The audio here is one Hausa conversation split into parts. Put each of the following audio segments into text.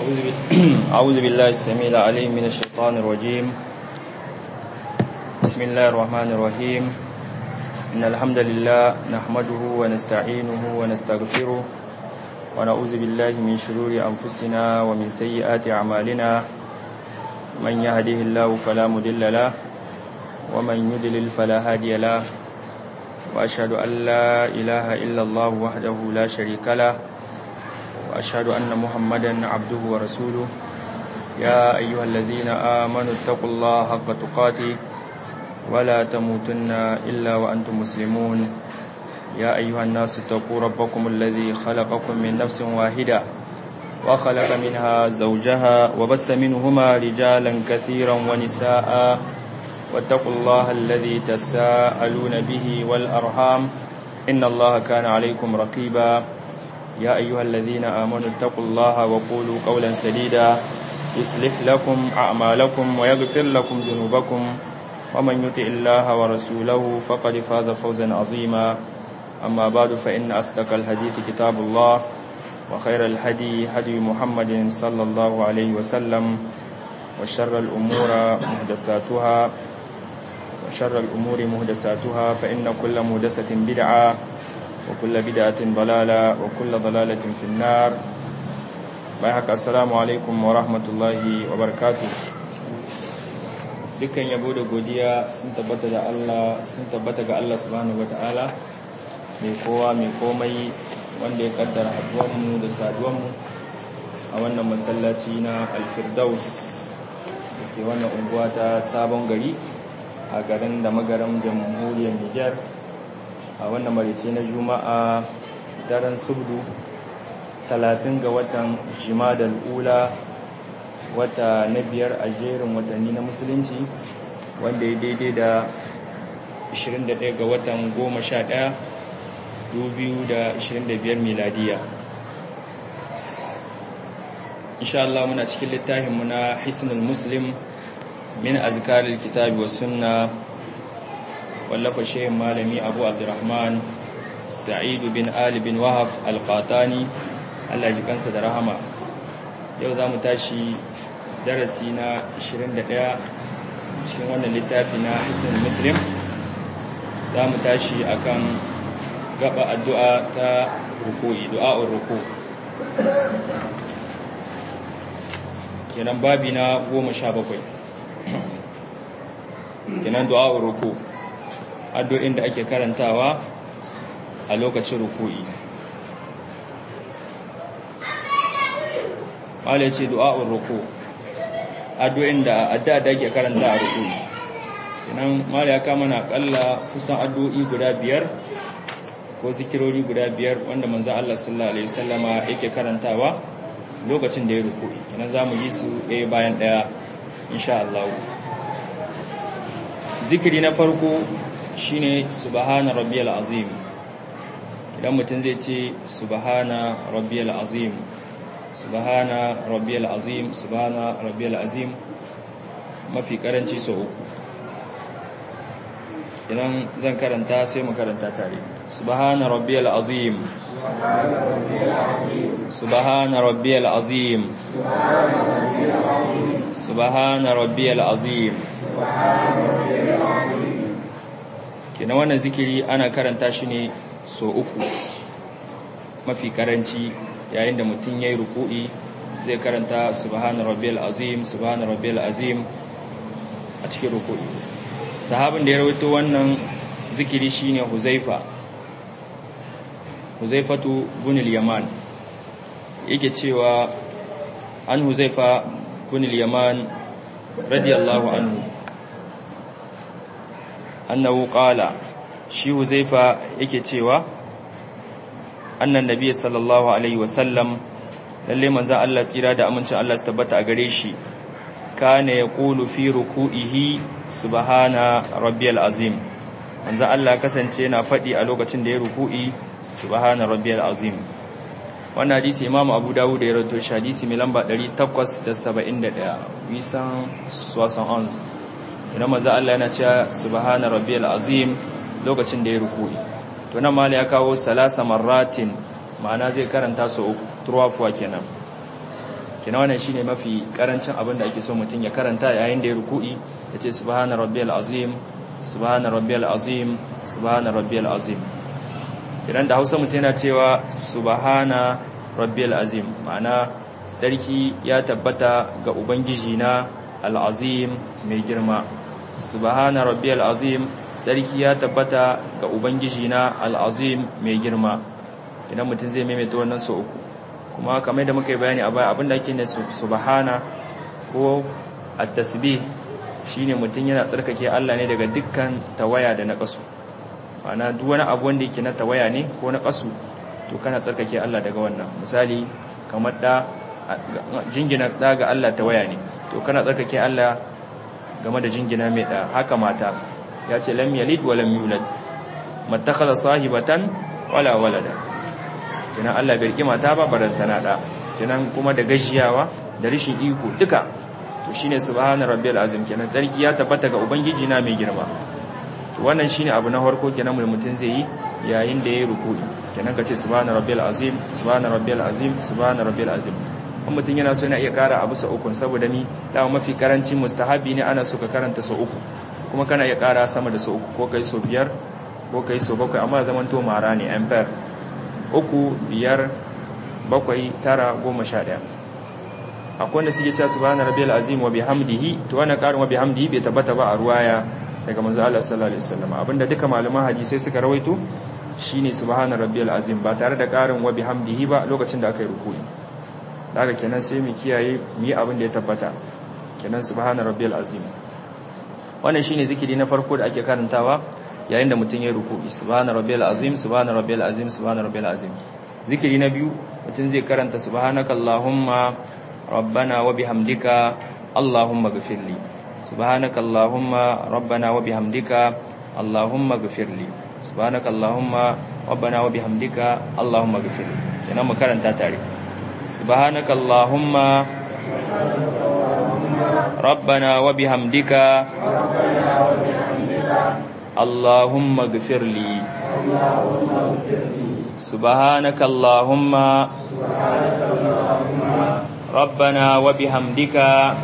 أعوذ بال- أعوذ بالله السميع العليم من الشيطان الرجيم بسم الله الرحمن الرحيم إن الحمد لله نحمده ونستعينه ونستغفره ونعوذ بالله من شرور أنفسنا ومن سيئات أعمالنا من يهده الله فلا مضل له ومن يضلل فلا هادي له وأشهد أن لا إله إلا الله وحده لا شريك له وأشهد أن محمدا عبده ورسوله يا أيها الذين آمنوا اتقوا الله حق تقاته ولا تموتن إلا وأنتم مسلمون يا أيها الناس اتقوا ربكم الذي خلقكم من نفس واحدة وخلق منها زوجها وبس منهما رجالا كثيرا ونساء واتقوا الله الذي تساءلون به والأرحام إن الله كان عليكم رقيبا يا أيها الذين آمنوا اتقوا الله وقولوا قولا سديدا يصلح لكم أعمالكم ويغفر لكم ذنوبكم ومن يطع الله ورسوله فقد فاز فوزا عظيما أما بعد فإن أصدق الحديث كتاب الله وخير الهدي هدي محمد صلى الله عليه وسلم وشر الأمور محدثاتها وشر الأمور محدثاتها فإن كل محدثة بدعة وكل بدعة ضلالة وكل ضلالة في النار بايحك السلام عليكم ورحمة الله وبركاته dukkan yabo da godiya sun tabbata da Allah sun tabbata ga Allah subhanahu wataala mai kowa mai komai wanda ya kaddara haduwanmu da saduwanmu a wannan masallaci na alfirdaus da ke wannan unguwa ta sabon gari a garin da magaram jamhuriyar Nijar a wannan marice na juma'a daren subdu 30 ga watan jimadal ula wata na biyar a jerin watanni na musulunci wanda ya daidai da 21 ga watan 11 2025 miladiya insha Allah muna cikin littafinmu na hisnul muslim min azkaril kitabi wa sunna wallafa shehin malami abu abdurrahman sa'idu bin ali bin wahaf alqatani Allah ji kansa da rahama yau za mu tashi darasi na 21 cikin wannan littafi na hisnul muslim za mu tashi akan gaba addu'a ta ruku'i du'a'ur ruku kenan babi na 17 kenan du'a'ur ruku addu'in da ake karantawa a lokacin ruku'i wale ce du'a'ur ruku addu'in da addu'a da ake karanta a ruku'i kenan mala ya kama na kalla kusan addu'o'i guda biyar ko zikirori guda biyar wanda manzo Allah sallallahu alaihi wasallama yake karantawa lokacin da ya ruku'i kenan zamu yi su ɗaya bayan ɗaya insha Allah zikiri na farko shine subhana rabbiyal azim idan mutum zai ce subhana rabbiyal azim subhana rabbiyal azim subhana rabbiyal azim mafi karanci sau uku idan zan karanta sai mu karanta tare subhana rabbiyal azim subhana rabbiyal azim subhana rabbiyal azim kina wannan zikiri ana karanta shi ne so uku mafi karanci yayin da mutum yayi ruku'i zai karanta subhana rabbiyal azim subhana rabbiyal azim a cikin ruku'i sahabin da ya rawaito wannan zikiri shine Huzaifa Huzaifatu bin al-Yaman yake cewa an Huzaifa bin al-Yaman radiyallahu anhu annahu qala shi Huzaifa yake cewa annan nabiy sallallahu alaihi wasallam lalle manzon Allah tsira da amincin Allah su tabbata a gare shi kana yaqulu fi ruku'ihi subhana rabbiyal azim manzo Allah kasance yana fadi a lokacin da ya ruku'i subhana rabbiyal azim wannan hadisi Imam Abu Dawud ya rawaito shi hadisi mai lamba 871 wisan swasan ons idan manzo Allah yana cewa subhana rabbiyal azim lokacin da ya ruku'i to nan mala ya kawo salasa marratin ma'ana zai karanta su uku turwafuwa kenan kina wannan shine mafi karancin abin da ake so mutum ya karanta yayin da ya ruku'i yace subhana rabbiyal azim subhana rabbiyal azim subhana rabbiyal azim kidan da Hausa mutum yana cewa subhana rabbiyal azim ma'ana sarki ya tabbata ga ubangiji na al-azim mai girma subhana rabbiyal azim sarki ya tabbata ga ubangiji na al-azim mai girma idan mutum zai maimaita wannan so uku kuma kamar da muka yi bayani a baya abinda ake ne subhana ko at-tasbih shine mutum yana tsarkake Allah ne daga dukkan tawaya da na kasu ana duk wani abu wanda yake na tawaya ne ko na kasu to kana tsarkake Allah daga wannan misali kamar da jingina da ga Allah tawaya ne to kana tsarkake Allah game da jingina mai da haka mata ya ce lam yalid wa lam yulad mattakhadha sahibatan wala walada kenan Allah bai riki mata ba barantana da kenan kuma da gajiyawa da rishin iko duka to shine subhana rabbiyal azim kenan tsarki ya tabbata ga ubangiji na mai girma to wannan shine abu na farko kenan mutum zai yi yayin da yayi ruku'i kenan kace subhana rabbiyal azim subhana rabbiyal azim subhana rabbiyal azim kuma mutum yana so yana iya kara abu sa uku saboda ni dama mafi karancin mustahabi ne ana so ka karanta sa uku kuma kana iya kara sama da sa uku ko kai so biyar ko kai so bakwai amma zaman to mara ne ampere uku biyar bakwai tara goma sha ɗaya akwai wanda suke cewa subhana rabbiyal azim wa bihamdihi to wannan karin wa bihamdihi bai tabbata ba a ruwaya daga manzo Allah sallallahu alaihi wasallam abinda duka malaman hadisi suka rawaito shine subhana rabbiyal azim ba tare da karin wa bihamdihi ba lokacin da aka yi ruku'i daga kenan sai mu kiyaye mu yi abin da ya tabbata kenan subhana rabbiyal azim wannan shine zikiri na farko da ake karantawa yayin da mutum ya ruku'i subhana rabbiyal azim subhana rabbiyal azim subhana rabbiyal azim zikiri na biyu mutum zai karanta subhanakallahumma rabbana wa bihamdika allahumma ghfirli subhanakallahumma rabbana wa bihamdika allahumma ghfirli subhanakallahumma rabbana wa bihamdika allahumma ghfirli kenan mu karanta tare subhanakallahumma rabbana wa bihamdika اللهم اغفر لي سبحانك اللهم ربنا وبحمدك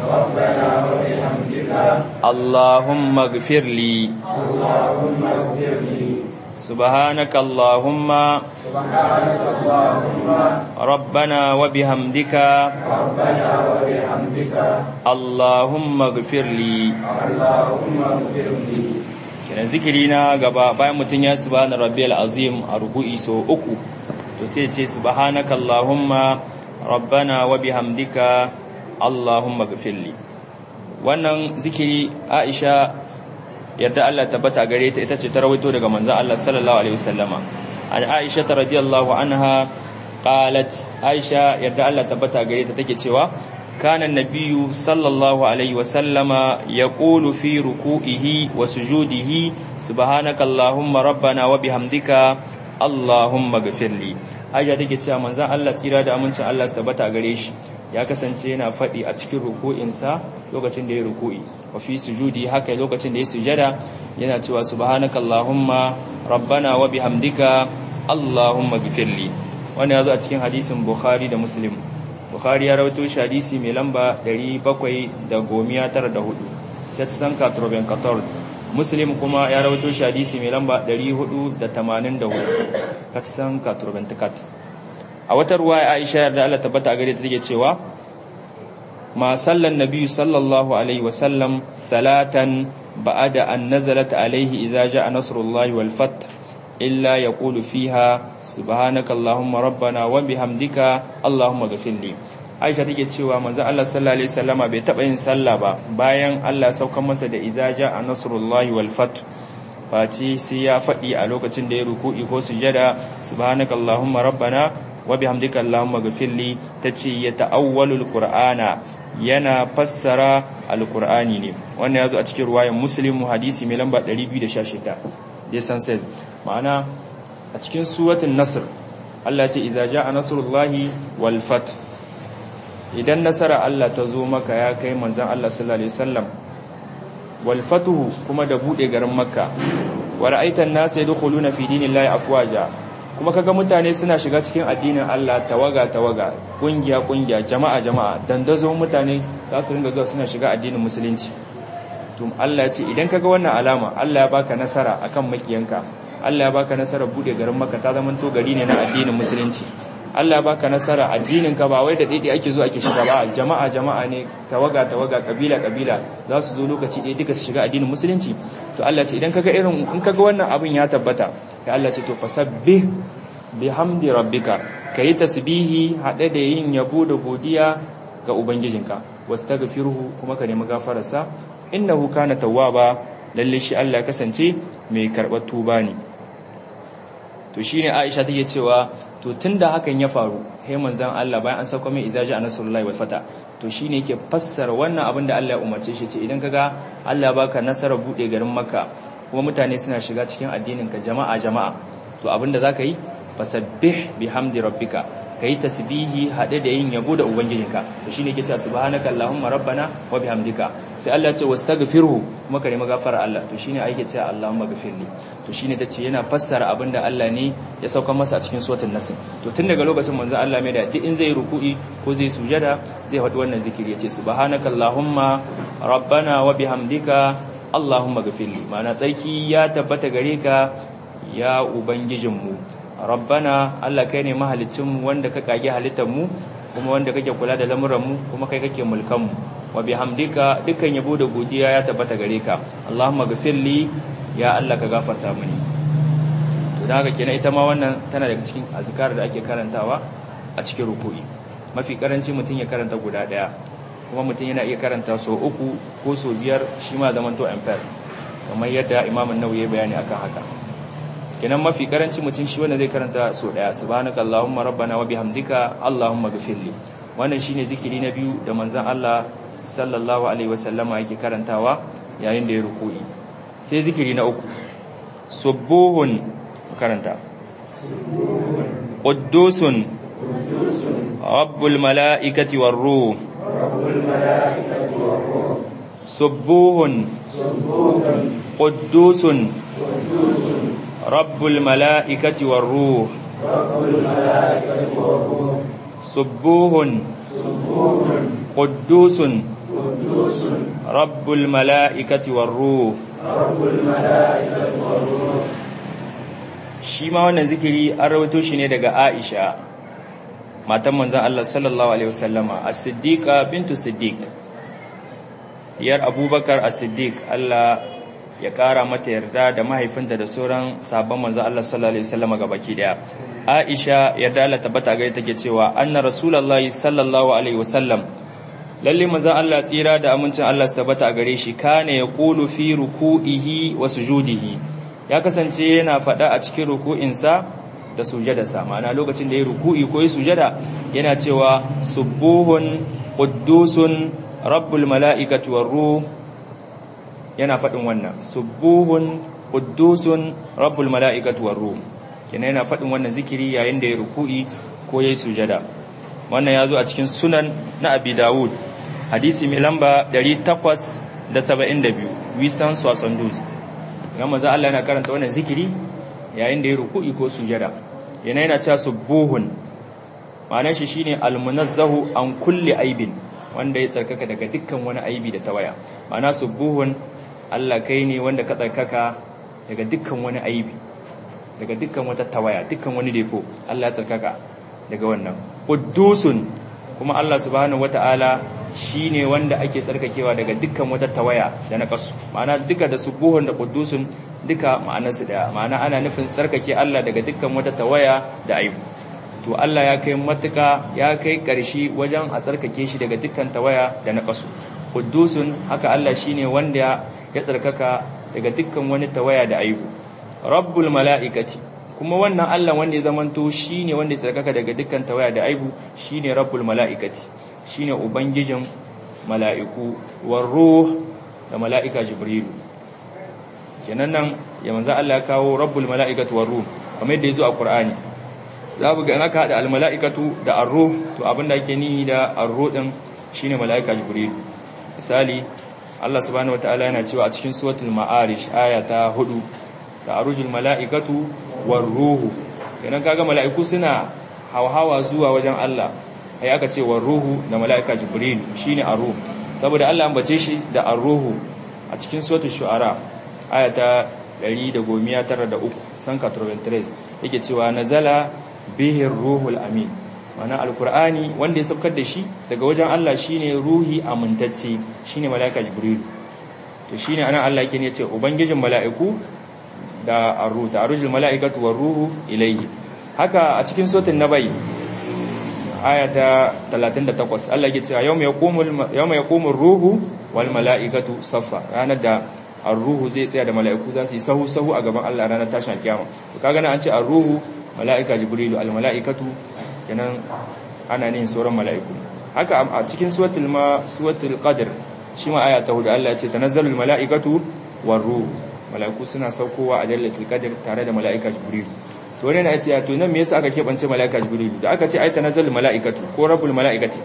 اللهم اغفر لي سبحانك اللهم ربنا وبحمدك اللهم اغفر لي kenan zikiri na gaba bayan mutum ya subhana rabbiyal azim a ruku'i so uku to sai ce subhanaka allahumma rabbana wa bihamdika allahumma ghfirli wannan zikiri Aisha yadda Allah tabbata gare ta ita ce ta rawaito daga manzon Allah sallallahu alaihi wasallama an Aisha radiyallahu anha qalat Aisha yadda Allah tabbata gare ta take cewa كان النبي صلى الله عليه وسلم يقول في ركوعه وسجوده سبحانك اللهم ربنا وبحمدك اللهم اغفر لي aisha take cewa manzon Allah tsira da amincin Allah su tabbata gare shi ya kasance yana faɗi a cikin ruku'insa lokacin da ya ruku'i wa fi sujudi haka lokacin da ya sujada yana cewa subhanakallahumma rabbana wa bihamdika allahumma ghfirli wannan yazo a cikin hadisin bukhari da muslim bukhari ya rawaito shi hadisi mai lamba 794 setsan 94 muslim kuma ya rawaito shi hadisi mai lamba 484 katsan 94 a wata ruwa aisha yarda Allah tabbata gare ta take cewa ma sallan nabiyyu sallallahu alaihi wasallam salatan ba'da an nazalat alaihi idza ja'a nasrullahi wal fath illa yaqulu fiha subhanakallahumma rabbana wa bihamdika allahumma ghfirli Aisha take cewa manzo Allah sallallahu alaihi wasallama bai taba yin sallah ba bayan Allah saukar masa da idza ja'a nasrullahi wal fath Fati sai ya faɗi a lokacin da ya ruku'i ko sujada subhanakallahumma rabbana wa bihamdika allahumma ghfirli tace ya ta'awwalul qur'ana yana fassara alqur'ani ne wannan yazo a cikin ruwayan muslim hadisi mai lamba 216 jason says ma'ana a cikin suratul nasr Allah ya ce idza ja'a nasrullahi wal fath idan nasara Allah ta zo maka ya kai manzon Allah sallallahu alaihi wasallam wal fatuhu kuma da bude garin makka wa ra'aitan nas yadkhuluna fi dinillahi afwaja kuma kaga mutane suna shiga cikin addinin Allah tawaga tawaga kungiya kungiya jama'a jama'a dandazon mutane za su ringa zuwa suna shiga addinin musulunci to Allah ya ce idan kaga wannan alama Allah ya baka nasara akan makiyanka Allah ya baka nasara bude garin Makka ta zaman to gari ne na addinin musulunci Allah ya baka nasara addinin ka ba wai da daidai ake zo ake shiga ba jama'a jama'a ne tawaga tawaga kabila kabila za su zo lokaci ɗaya duka su shiga addinin musulunci to Allah ce idan kaga irin in kaga wannan abin ya tabbata ka Allah ce to fasabbih bihamdi rabbika kayi tasbihi hade da yin yabo da godiya ga ubangijinka wastaghfirhu kuma ka nemi gafararsa innahu kana tawwaba lalle shi Allah ya kasance mai karɓar tuba ne to shine Aisha take cewa to tunda hakan ya faru sai manzon Allah bayan an sauko mai izaji a nasrullahi wal fata to shine yake fassara wannan abin da Allah ya umarce shi ce idan kaga Allah baka nasarar bude garin Makka kuma mutane suna shiga cikin addinin ka jama'a jama'a to abin da zaka yi fasabbih bihamdi rabbika kai tasbihi hade da yin yabo da ubangijinka to shine yake cewa subhanaka allahumma rabbana wa bihamdika sai Allah ya ce wastaghfirhu kuma ka nemi gafara Allah to shine ake cewa allahumma ghafirli to shine tace yana fassara abinda Allah ne ya sauka masa a cikin suratul nasr to tun daga lokacin manzo Allah mai da duk in zai ruku'i ko zai sujada zai faɗi wannan zikiri yace subhanaka allahumma rabbana wa bihamdika allahumma ghafirli ma'ana tsarki ya tabbata gare ka ya ubangijinmu rabbana Allah kai ne mahalicinmu wanda ka kage halittarmu kuma wanda kake kula da lamuranmu kuma kai kake mulkanmu wa bihamdika dukkan yabo da godiya ya tabbata gare ka Allahumma ghafirli ya Allah ka gafarta mini to da haka kenan ita ma wannan tana daga cikin azkar da ake karantawa a cikin ruku'i mafi karanci mutum ya karanta guda daya kuma mutum yana iya karanta so uku ko so biyar shi ma zaman to ampere kamar yadda Imam an-Nawawi ya bayani akan haka kenan mafi karanci mutum shi wanda zai karanta so daya subhanaka allahumma rabbana wa bihamdika allahumma ghfirli wannan shine zikiri na biyu da manzon Allah sallallahu alaihi wasallama yake karantawa yayin da ya ruku'i sai zikiri na uku subuhun karanta quddusun rabbul malaikati war ruh subuhun quddusun رب الملائكة والروح سبوه قدوس رب الملائكة والروح shi ma wannan zikiri an rawaito shi ne daga Aisha matan manzon Allah sallallahu alaihi wasallama as-siddiqa bintu siddiq yar Abubakar as-siddiq Allah ya ƙara mata yarda da mahaifinta da sauran sabon manzo Allah sallallahu alaihi wasallam baki daya Aisha yarda Allah tabbata ga take cewa anna rasulullahi sallallahu alaihi wasallam lalle manzo Allah tsira da amincin Allah su tabbata a gare shi kana yaqulu fi ruku'ihi wa sujudihi ya kasance yana faɗa a cikin ruku'insa da sujadarsa ma'ana lokacin da ya ruku'i ko ya sujada yana cewa subuhun quddusun rabbul mala'ikati war ruh yana faɗin wannan subuhun quddusun rabbul mala'ikati war ruh kenan yana faɗin wannan zikiri yayin da ya ruku'i ko yayi sujada wannan yazo a cikin sunan na Abi Dawud hadisi mai lamba 872 wisan swasanduz kuma manzo Allah yana karanta wannan zikiri yayin da ya ruku'i ko sujada yana yana cewa subuhun ma'anar shi shine almunazzahu an kulli aibin wanda ya tsarkaka daga dukkan wani aibi da tawaya ma'ana subuhun Allah kai ne wanda ka tsarkaka daga dukkan wani aibi daga dukkan wata tawaya dukkan wani defo Allah ya tsarkaka daga wannan quddusun kuma Allah subhanahu wataala shine wanda ake tsarkakewa daga dukkan wata tawaya da na kasu ma'ana duka da subuhun da quddusun duka ma'anarsu daya ma'ana ana nufin tsarkake Allah daga dukkan wata tawaya da aibu to Allah ya kai matuka ya kai ƙarshe wajen a tsarkake shi daga dukkan tawaya da na kasu quddusun haka Allah shine wanda ya tsarkaka daga dukkan wani tawaya da aibu rabbul mala'ikati kuma wannan Allah wanda ya zamanto shine wanda ya tsarkaka daga dukkan tawaya da aibu shine rabbul mala'ikati shine ubangijin mala'iku war ruh da mala'ika jibrilu kenan nan ya manzo Allah ya kawo rabbul mala'ikati war ruh kamar yadda yazo a Qur'ani za mu ga in aka hada al mala'ikatu da ar ruh to abinda ake nihi da ar ruh din shine mala'ika jibrilu misali Allah subhanahu wataala yana cewa a cikin suratul ma'arij aya ta 4 ta'arujul mala'ikatu war ruhu kenan kaga mala'iku suna hawa zuwa wajen Allah ai aka ce war ruhu da mala'ika jibril shine ar-ruh saboda Allah ambace shi da ar-ruhu a cikin suratul shu'ara ayata 193 sanka 93 yake cewa nazala bihi ruhul amin mana alqur'ani wanda ya saukar da shi daga wajen Allah shine ruhi amintacce shine mala'ika jibril to shine anan Allah yake ne ce ubangijin mala'iku da ar-ruh da arujul mala'ikatu war ruhu ilayhi haka a cikin suratul nabai ayata 38 Allah yake cewa yawma yaqumul yawma yaqumur ruhu wal mala'ikatu saffa ranar da ar-ruhu zai tsaya da mala'iku za su yi sahu sahu a gaban Allah ranar tashin kiyama to kaga nan an ce ar-ruhu mala'ika jibrilu al mala'ikatu kenan ana ne sauran mala'iku haka a cikin suratul ma suratul qadr shi ma aya ta hudu Allah ya ce tanazzalul mala'ikatu war ruhu mala'iku suna saukowa a lailatul qadr tare da mala'ika jibrilu to wani na ce to nan me yasa aka kebance mala'ika jibrilu da aka ce ai tanazzalul mala'ikatu ko rabbul mala'ikati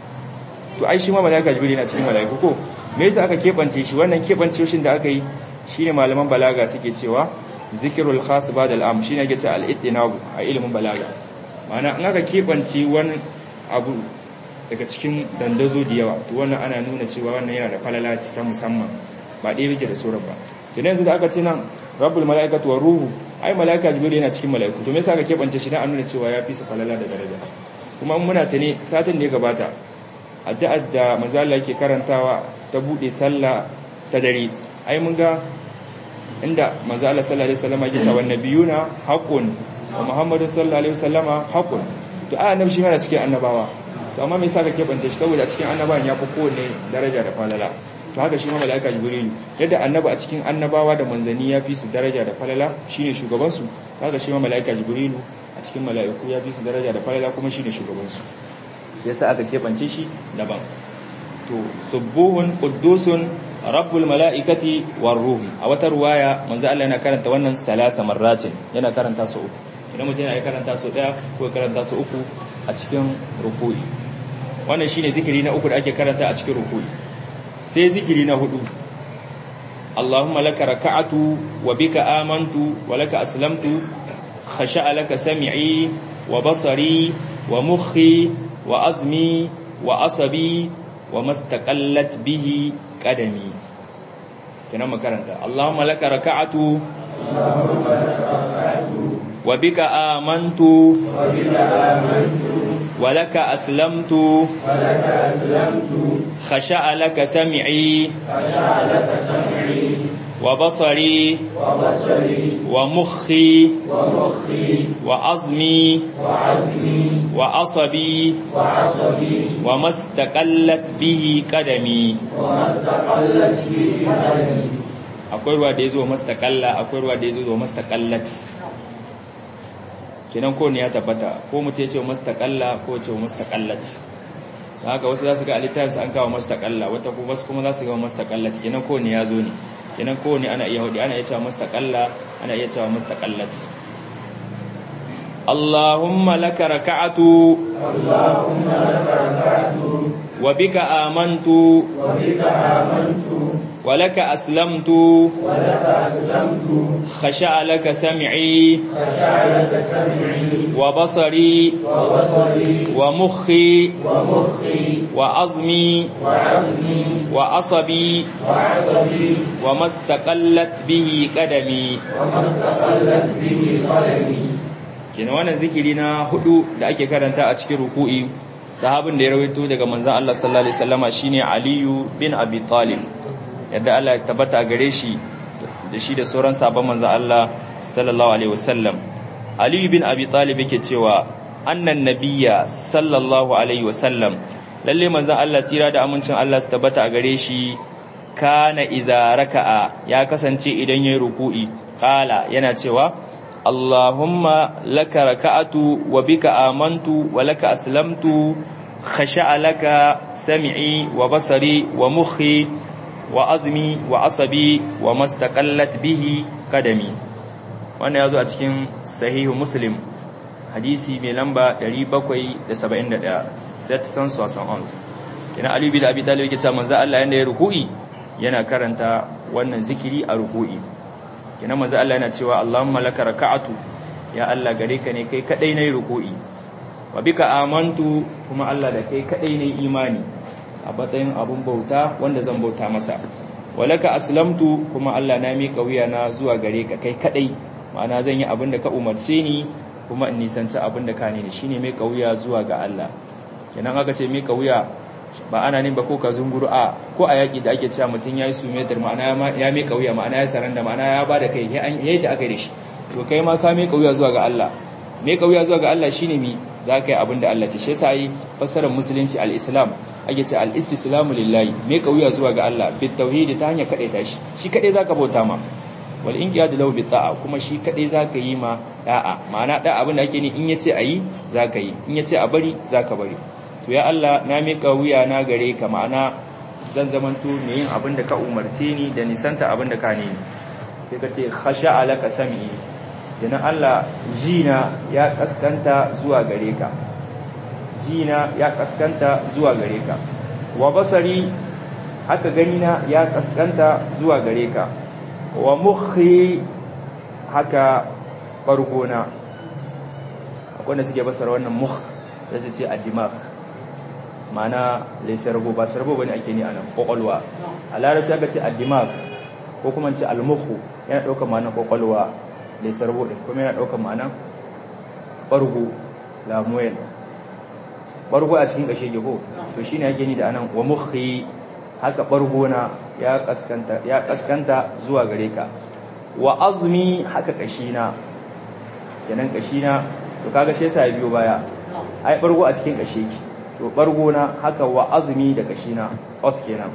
to ai shi ma mala'ika jibrilu na cikin mala'iku ko me yasa aka kebance shi wannan kebance shin da aka yi shine malaman balaga suke cewa zikrul khas ba'da al'am shine yake ce al-ittinabu a ilimin balaga ma'ana in aka kebance wani abu daga cikin dandazo da yawa to wannan ana nuna cewa wannan yana da falala ta musamman ba ɗaya yake da sauran ba kenan yanzu da aka ce nan rabbul mala'ikatu war ruhu ai mala'ika jibril yana cikin mala'iku to me yasa aka kebance shi dan an nuna cewa ya fi su falala da daraja kuma muna ta ne satin da ya gabata addu'ar da manzo Allah yake karantawa ta bude sallah ta dare ai mun ga inda manzo Allah sallallahu alaihi wasallam yake cewa nabiyuna haqqun wa muhammadun sallallahu alaihi wasallama haqqun to ai annabi shi yana cikin annabawa to amma me yasa ka kebance shi saboda cikin annabawan ya fi kowanne daraja da falala to haka shi ma mala'ika jibrilu yadda annaba a cikin annabawa da manzanni ya fi su daraja da falala shine shugaban su haka shi ma mala'ika jibrilu a cikin mala'iku ya fi su daraja da falala kuma shine shugaban su yasa aka kebance shi daban to subuhun quddusun rabbul mala'ikati war ruhi a wata ruwaya manzo Allah yana karanta wannan salasa marratin yana karanta su uku idan mutum yana karanta su daya ko karanta su uku a cikin ruku'i wannan shine zikiri na uku da ake karanta a cikin ruku'i sai zikiri na hudu Allahumma laka raka'atu wa bika amantu wa laka aslamtu khasha'a laka sam'i wa basari wa mukhi wa azmi wa asabi wa mastaqallat bihi qadami kenan makaranta Allahumma laka raka'atu wa bika amantu wa bika amantu ولك أسلمت ولك أسلمت خشع لك سمعي خشع لك سمعي وبصري وبصري ومخي ومخي وعظمي وعظمي وعصبي وعصبي وما استقلت به قدمي وما استقلت به قدمي akwai ruwa da ya zo mastaqalla akwai ruwa da ya zo mastaqallat kenan ko ne ya tabbata ko mu ce mustaqalla ko ce mustaqallat haka wasu za su ga alittafin su an kawo mustaqalla wata kuma wasu kuma za su ga mustaqallat kenan ko ne ya zo ne kenan ko ne ana iya hudi ana iya cewa mustaqalla ana iya cewa mustaqallat Allahumma laka raka'atu Allahumma laka raka'atu wa bika amantu wa bika amantu ولك أسلمت ولك أسلمت خشع لك سمعي خشع لك سمعي وبصري وبصري ومخي ومخي وعظمي وعظمي وعصبي وعصبي وما استقلت به قدمي وما استقلت به قدمي kina wannan zikiri na hudu da ake karanta a cikin ruku'i sahabin da ya rawaito daga manzon Allah sallallahu alaihi wasallama shine Aliyu bin Abi Talib yadda Allah ya tabbata gare shi da shi da sauran sabon manzon Allah sallallahu alaihi wasallam Ali bin Abi Talib yake cewa annan nabiyya sallallahu alaihi wasallam lalle manzon Allah tsira da amincin Allah su tabbata a gare shi kana iza raka'a ya kasance idan yayin ruku'i qala yana cewa Allahumma laka raka'atu wa bika amantu wa laka aslamtu khasha'a laka sam'i wa basari wa mukhi wa azmi wa asabi wa mastaqallat bihi qadami wannan yazo a cikin sahihu muslim hadisi mai lamba 771 set sans 71 kina ali bin abi talib yake cewa manzo Allah yanda ya ruku'i yana karanta wannan zikiri a ruku'i kina manzo Allah yana cewa Allahumma laka raka'atu ya Allah gare ka ne kai kadai nayi ruku'i wa bika amantu kuma Allah da kai kadai nayi imani a matsayin abun bauta wanda zan bauta masa walaka aslamtu kuma Allah na mika wuya na zuwa gare ka kai kadai ma'ana zan yi abin da ka umarce ni kuma in nisanci abin da ka ne shine mika wuya zuwa ga Allah kenan aka ce mika wuya ba ana ne ba ko ka zunguru a ko a yaki da ake cewa mutum yayi sumetar ma'ana ya mika wuya ma'ana ya saranda ma'ana ya bada kai yayi da aka yi da shi to kai ma ka mika wuya zuwa ga Allah mika wuya zuwa ga Allah shine mi za ka yi abin da Allah ce shi yasa yi fassarar musulunci al-islam ake ce al-istislamu lillahi mika wuya zuwa ga Allah bit tauhidi ta hanyar kadaita shi shi kadai zaka bauta ma wal inqiyadu lahu bit ta'a kuma shi kadai zaka yi ma da'a ma'ana da abin da ake ni in yace ayi zaka yi in yace a bari zaka bari to ya Allah na mika wuya na gare ka ma'ana zan zamanto mai yin abin da ka umarce ni da nisanta abin da ka ne sai ka ce khasha alaka sami idan Allah jina ya kaskanta zuwa gare ka jina ya kaskanta zuwa gare ka wa basari haka ganina ya kaskanta zuwa gare ka wa mukhi haka bargona akwai da suke basara wannan mukh da su ce addimag ma'ana laisarbo ba sarbo bane ake ni anan kokolwa a larabci aka ce addimag ko kuma ce almukhu yana ɗaukar ma'anar kokolwa laisarbo din kuma yana ɗaukar ma'anar bargo lamuel bargo a cikin kashe ko to shine ake ni da anan wa mukhi haka bargona ya kaskanta ya kaskanta zuwa gare ka wa azmi haka kashina kenan kashina to kaga shi yasa biyo baya ai bargo a cikin kashe ki to bargona haka wa azmi da kashina os kenan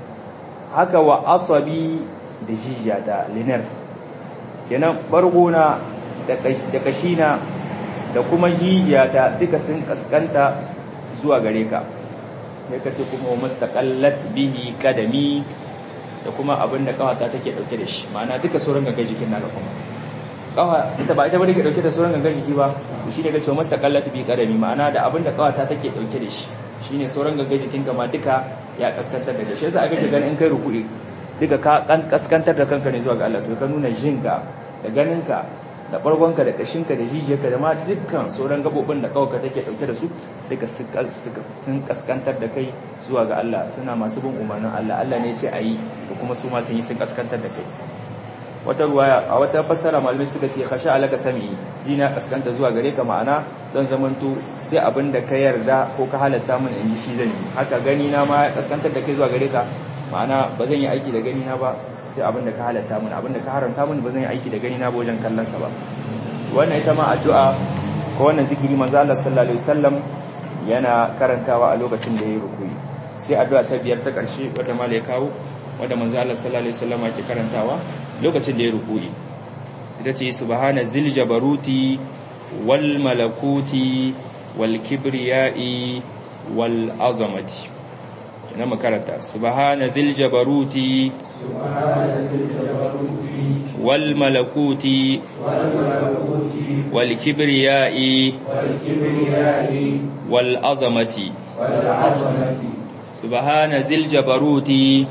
haka wa asabi da jijiyata linar kenan bargona da kashina da kuma jijiyata duka sun kaskanta zuwa gare ka sai ka ce kuma mustaqallat bihi kadami da kuma abin da kawata take dauke da shi ma'ana duka sauran gangan jikin naka kuma kawa ita ba ita bane ke dauke da sauran gangan jiki ba shi ne kace mustaqallat bihi kadami ma'ana da abin da kawata take dauke da shi shine sauran gangan jikin ka ma duka ya kaskantar da shi yasa aka ce ganin in kai ruku'i duka ka kan kaskantar da kanka ne zuwa ga Allah to ka nuna jinka da ganinka da bargonka da kashinka da jijiyarka da ma dukkan sauran gabobin da kawaka take dauke da su duka sun kaskantar da kai zuwa ga Allah suna masu bin umarnin Allah Allah ne ce ayi da kuma su ma sun yi sun kaskantar da kai wata ruwaya a wata fassara malamai suka ce khasha alaka sami dina kaskanta zuwa gare ka ma'ana zan zamanto sai abin da ka yarda ko ka halatta min in ji shi zan yi haka gani na ma kaskantar da kai zuwa gare ka ma'ana ba zan yi aiki da gani na ba sai abin da ka halatta mun abin da ka haramta mun ba zan yi aiki da gani na ba wajen kallon sa ba wannan ita ma addu'a ko wannan zikiri manzo Allah sallallahu alaihi wasallam yana karantawa a lokacin da yayi rukuyi sai addu'a ta biyar ta karshe wanda mala ya kawo wanda manzo Allah sallallahu alaihi wasallam yake karantawa lokacin da yayi rukuyi ita ce subhana zil jabaruti wal malakuti wal kibriyai wal azamati na makaranta subhana dhil jabaruti wal malakuti wal kibriyai wal azamati subhana dhil jabaruti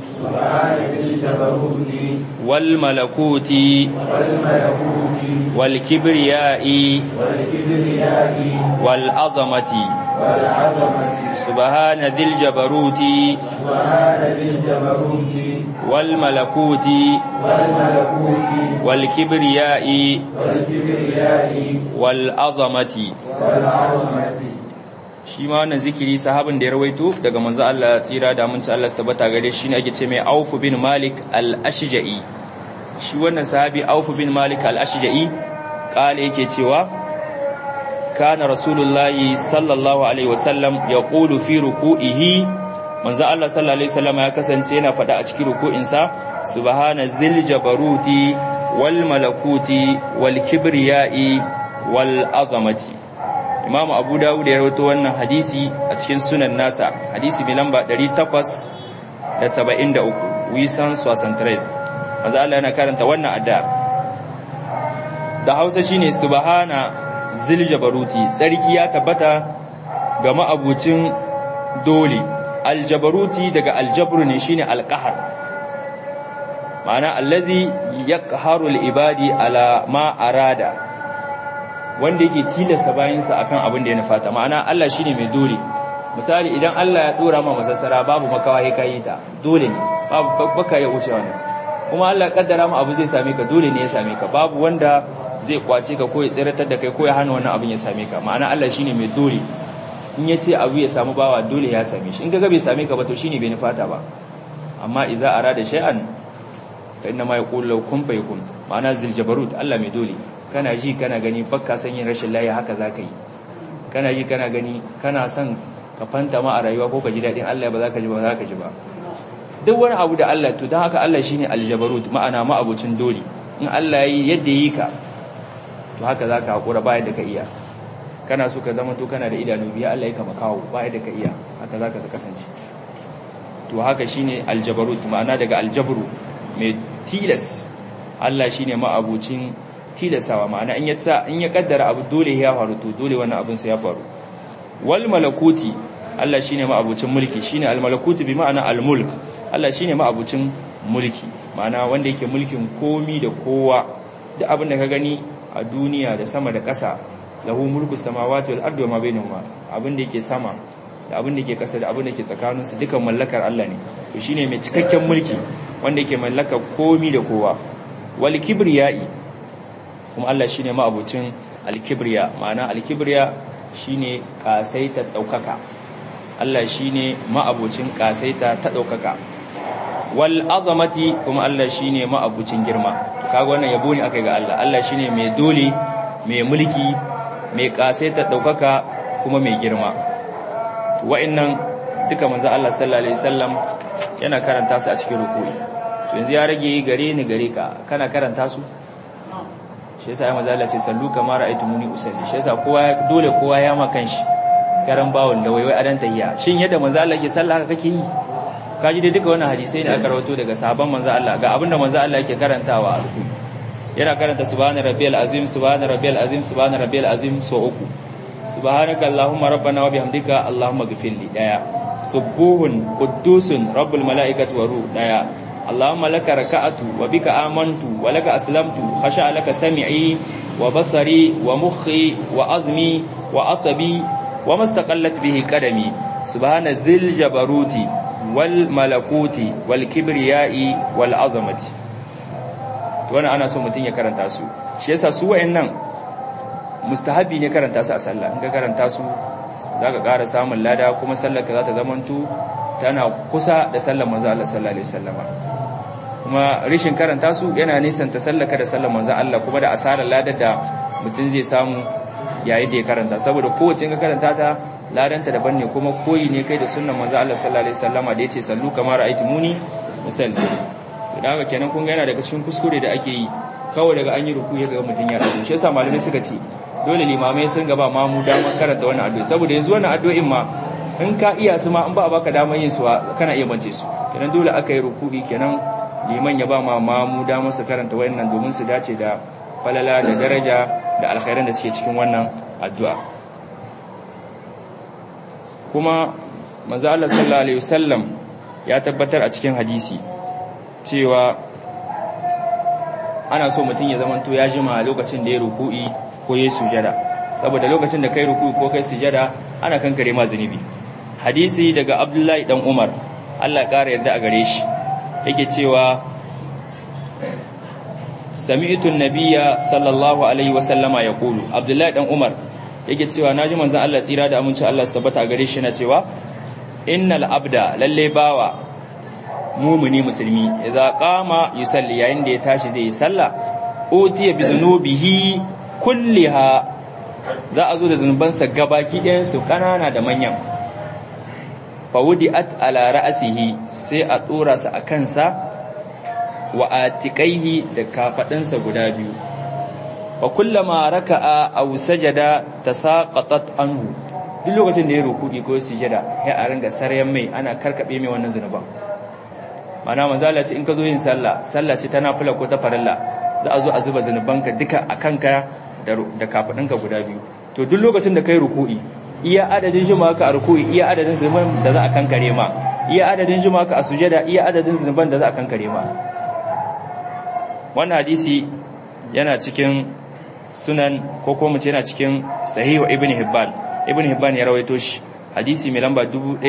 wal malakuti wal kibriyai wal azamati سبحان ذي الجبروت والملكوت والكبرياء والعظمة shi ma wannan zikiri sahabin da ya rawaito daga manzo Allah tsira da mun ci Allah tabbata gare shi ne ake ce mai Auf bin Malik al-Ashja'i shi wannan sahabi Auf bin Malik al-Ashja'i kale yake cewa kana rasulullahi sallallahu alaihi wasallam ya ƙulu fi ruku'ihi manzo Allah sallallahu alaihi wasallam ya kasance yana faɗa a cikin ruku'insa subhana zil jabaruti wal malakuti wal kibriyai wal azamati imam abu dawud ya rawaito wannan hadisi a cikin sunan nasa hadisi mai lamba 873 wisan swasantres manzo Allah yana karanta wannan adda da Hausa shine subhana ziljabaruti tsarki ya tabbata ga ma'abucin dole aljabaruti daga aljabru ne shine alqahar ma'ana allazi yaqharu alibadi ala ma arada wanda yake tilasta bayansa akan abin da ya nufata ma'ana Allah shine mai dole misali idan Allah ya dora ma masassara babu makawa ya kai ta dole ne babu baka ya wuce wannan kuma Allah ya kaddara ma abu zai same ka dole ne ya same ka babu wanda zai kwace ka ko ya tsiratar da kai ko ya hana wannan abin ya same ka ma'ana Allah shine mai dole in ya ce abu ya samu bawa dole ya same shi in ga bai same ka ba to shine bai nufata ba amma idza arada shay'an fa inna ma yaqulu law kun fayakun ma'ana zil jabarut Allah mai dole kana ji kana gani bakka san yin rashin layi haka zaka yi kana ji kana gani kana son ka fanta ma a rayuwa ko ka ji dadin Allah ba za ka ji ba za ka ji ba duk wani abu da Allah to don haka Allah shine aljabarut ma'ana ma abucin dole in Allah yi yadda yi ka to haka zaka hakura ba yadda ka iya kana so ka zama to kana da idanu biya Allah ya kama kawo ba yadda ka iya haka zaka ta kasance to haka shine aljabarut ma'ana daga aljabru mai tilas Allah shine ma'abucin tilasawa ma'ana in ya tsa in ya kaddara abu dole ya faru to dole wannan abin sai ya faru wal malakuti Allah shine ma'abucin mulki shine al malakuti bi ma'ana al mulk Allah shine ma'abucin mulki ma'ana wanda yake mulkin komi da kowa duk abin da ka gani a duniya da sama da ƙasa lahu mulku samawati wal ardi wa ma bainahuma abin da yake sama da abin da yake ƙasa da abin da yake tsakanin su dukan mallakar Allah ne to shine mai cikakken mulki wanda yake mallaka komi da kowa wal kibriyai kuma Allah shine ma'abucin al kibriya ma'ana al kibriya shine kasaita daukaka Allah shine ma'abucin kasaita ta daukaka wal azamati kuma Allah shine ma'abucin girma kaga wannan yabo ne akai ga Allah Allah shine mai dole mai mulki mai kasaita daukaka kuma mai girma wa'annan duka manzo Allah sallallahu alaihi wasallam yana karanta su a cikin ruku'i to yanzu ya rage gare ni gare ka kana karanta su shi yasa ya manzo Allah ce sallu kama ra'aytumuni usalli shi yasa kowa dole kowa ya ma kanshi garan bawon da waiwai adan tayya shin yadda manzo Allah ke sallah haka kake yi kaji dai duka wannan hadisai ne aka rawato daga sahabban manzo Allah ga abinda manzo Allah yake karantawa a ruku yana karanta subhana rabbiyal azim subhana rabbiyal azim subhana rabbiyal azim so uku subhanaka allahumma rabbana wa bihamdika allahumma ghfirli daya subuhun quddusun rabbul malaikati wa ruh daya allahumma laka raka'atu wa bika amantu wa laka aslamtu khasha laka sam'i wa basari wa mukhi wa azmi wa asabi wa mastaqallat bihi qadami subhana dhil jabaruti wal malakuti wal kibriyai wal azamati to wannan ana so mutun ya karanta su shi yasa su wayannan mustahabi ne karanta su a sallah in ka karanta su zaka ƙara samun lada kuma sallar ka za ta zamanto tana kusa da sallar manzo Allah sallallahu alaihi wasallama kuma rishin karanta su yana nisan ta sallaka da sallar manzo Allah kuma da asarar ladar da mutun zai samu yayin da ya karanta saboda kowace in ka karanta ta ladanta daban ne kuma koyi ne kai da sunnan manzo Allah sallallahu alaihi wasallama da yace sallu kamar ra'aytumuni musalli dan haka kenan kun ga yana daga cikin kuskure da ake yi kawai daga an yi ruku ya ga mutun ya dago shi yasa malamai suka ce dole limamai sun gaba ma mu damar karanta wannan addu'a saboda yanzu wannan addu'o'in ma in ka iya su ma in ba a baka damar yin su kana iya bance su kenan dole aka yi ruku'i kenan liman ya ba ma ma mu damar su karanta wannan domin su dace da falala da daraja da alkhairan da suke cikin wannan addu'a kuma manzo Allah sallallahu alaihi wasallam ya tabbatar a cikin hadisi cewa ana so mutum ya zamanto ya jima lokacin da ya ruku'i ko ya sujada saboda lokacin da kai ruku'i ko kai sujada ana kankare ma zunubi hadisi daga Abdullahi dan Umar Allah ƙara yarda a gare shi yake cewa sami'tu an-nabiyya sallallahu alaihi wasallama yaqulu Abdullahi dan Umar yake cewa naji manzon Allah tsira da aminci Allah su tabbata a gare shi na cewa innal abda lalle bawa mumuni musulmi idza qama yusalli yayin da ya tashi zai yi sallah utiya bi zunubihi kulliha za a zo da zunubansa gabaki ɗayan su kanana da manyan fawudi'at ala ra'sihi sai a dora sa a kansa wa atiqaihi da kafadinsa guda biyu wa kullama raka'a aw sajada tasaqatat anhu duk lokacin da ya ruku'i ko sujada ya a ringa saryan mai ana karkabe mai wannan zunuban mana manzala ce in ka zo yin sallah sallah ce ta nafila ko ta farilla za a zo a zuba zunubanka duka a kanka da kafadinka guda biyu to duk lokacin da kai ruku'i iya adadin jima ka a ruku'i iya adadin zunuban da za a kankare ma iya adadin jima ka a sujada iya adadin zunuban da za a kankare ma wannan hadisi yana cikin sunan ko kuma ce yana cikin sahihu ibn hibban ibn hibban ya rawaito shi hadisi mai lamba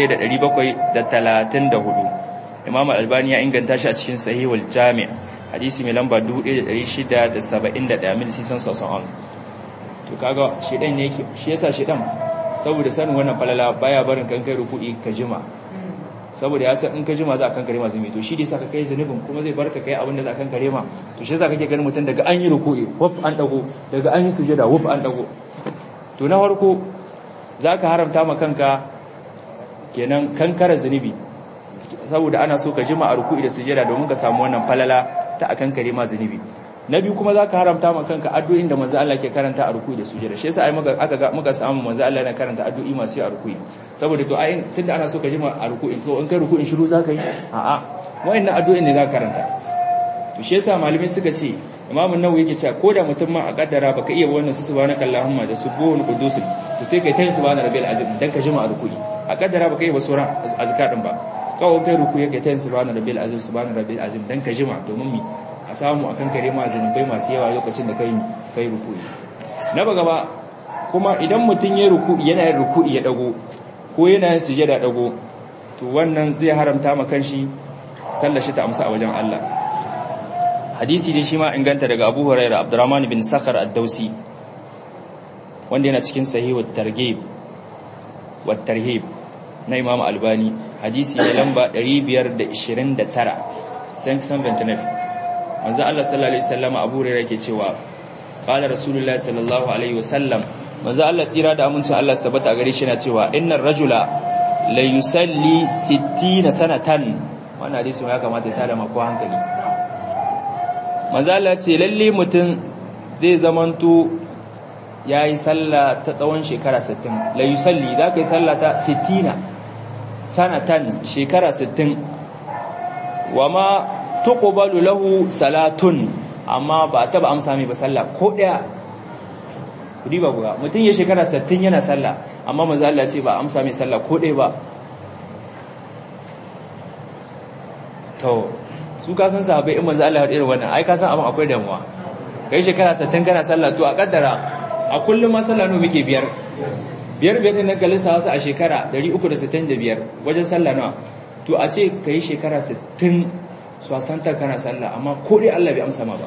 1734 imam al-albani ya inganta shi a cikin sahihul jami' hadisi mai lamba 1671 mil sisan sosan to kaga shedan ne yake shi yasa shedan saboda sanin wannan falala baya barin kan kai ruku'i ka jima saboda ya san in ka jima za a kankare ma zumi to shi dai saka kai zanubin kuma zai barka kai abin da za a kankare ma to shi yasa kake ganin mutum daga an yi ruku'i wuf an dago daga an yi sujada wuf an dago to na farko zaka haramta ma kanka kenan kankara zunubi saboda ana so ka jima a ruku'i da sujada domin ka samu wannan falala ta a kankare ma zunubi na biyu kuma zaka haramta ma kanka addu'o'in da manzo Allah ke karanta a ruku'i da sujada shi yasa ai muka aka ga muka samu manzo Allah yana karanta addu'o'i masu a ruku'i saboda to ai tunda ana so ka jima a ruku'i to in kai ruku'in shiru zaka yi a'a wa'annan addu'o'in ne zaka karanta to shi yasa malamai suka ce Imam Nawawi yake cewa ko da mutum ma a kaddara baka iya wannan su subhanaka allahumma da subuhul qudus to sai kai tayin subhana rabbil azim dan ka jima a ruku'i a kaddara baka iya wasu azkar din ba kawai kai ruku'i yake tayin subhana rabbil azim subhana rabbil azim dan ka jima domin mi a samu akan kare ma zanubai masu yawa lokacin da kai kai ruku'i na ba gaba kuma idan mutum ya ruku'i yana yin ruku'i ya dago ko yana yin sujada dago to wannan zai haramta ma kanshi sallar shi ta amsa a wajen Allah hadisi dai shi ma inganta daga Abu Hurairah Abdurrahman bin Sakhar ad-Dausi wanda yana cikin sahih wa targhib wa tarhib na Imam Albani hadisi ne lamba 529 529 manzo Allah sallallahu alaihi wasallam Abu Hurairah yake cewa qala rasulullahi sallallahu alaihi wasallam manzo Allah tsira da amincin Allah su tabbata gare shi yana cewa innar rajula la yusalli 60 sanatan wannan hadisi ya kamata ya tada mako hankali manzo Allah ce lalle mutum zai zamanto yayi sallah ta tsawon shekara 60 la yusalli zaka yi sallah ta 60 sanatan shekara 60 wama tuqbalu lahu salatun amma ba taba amsa mai ba sallah ko daya kudi ba guga mutum ya shekara 60 yana sallah amma manzo Allah ce ba amsa mai sallah ko daya ba to su ka san sahabbai in manzo Allah ya irin wannan ai ka san abin akwai damuwa kai shekara 60 kana sallah to a kaddara a kullum ma sallah no muke biyar biyar biyar din nan kalisa wasu a shekara 365 wajen sallah nawa to a ce kai shekara 60 swasanta kana sallah amma ko dai Allah bai amsa ma ba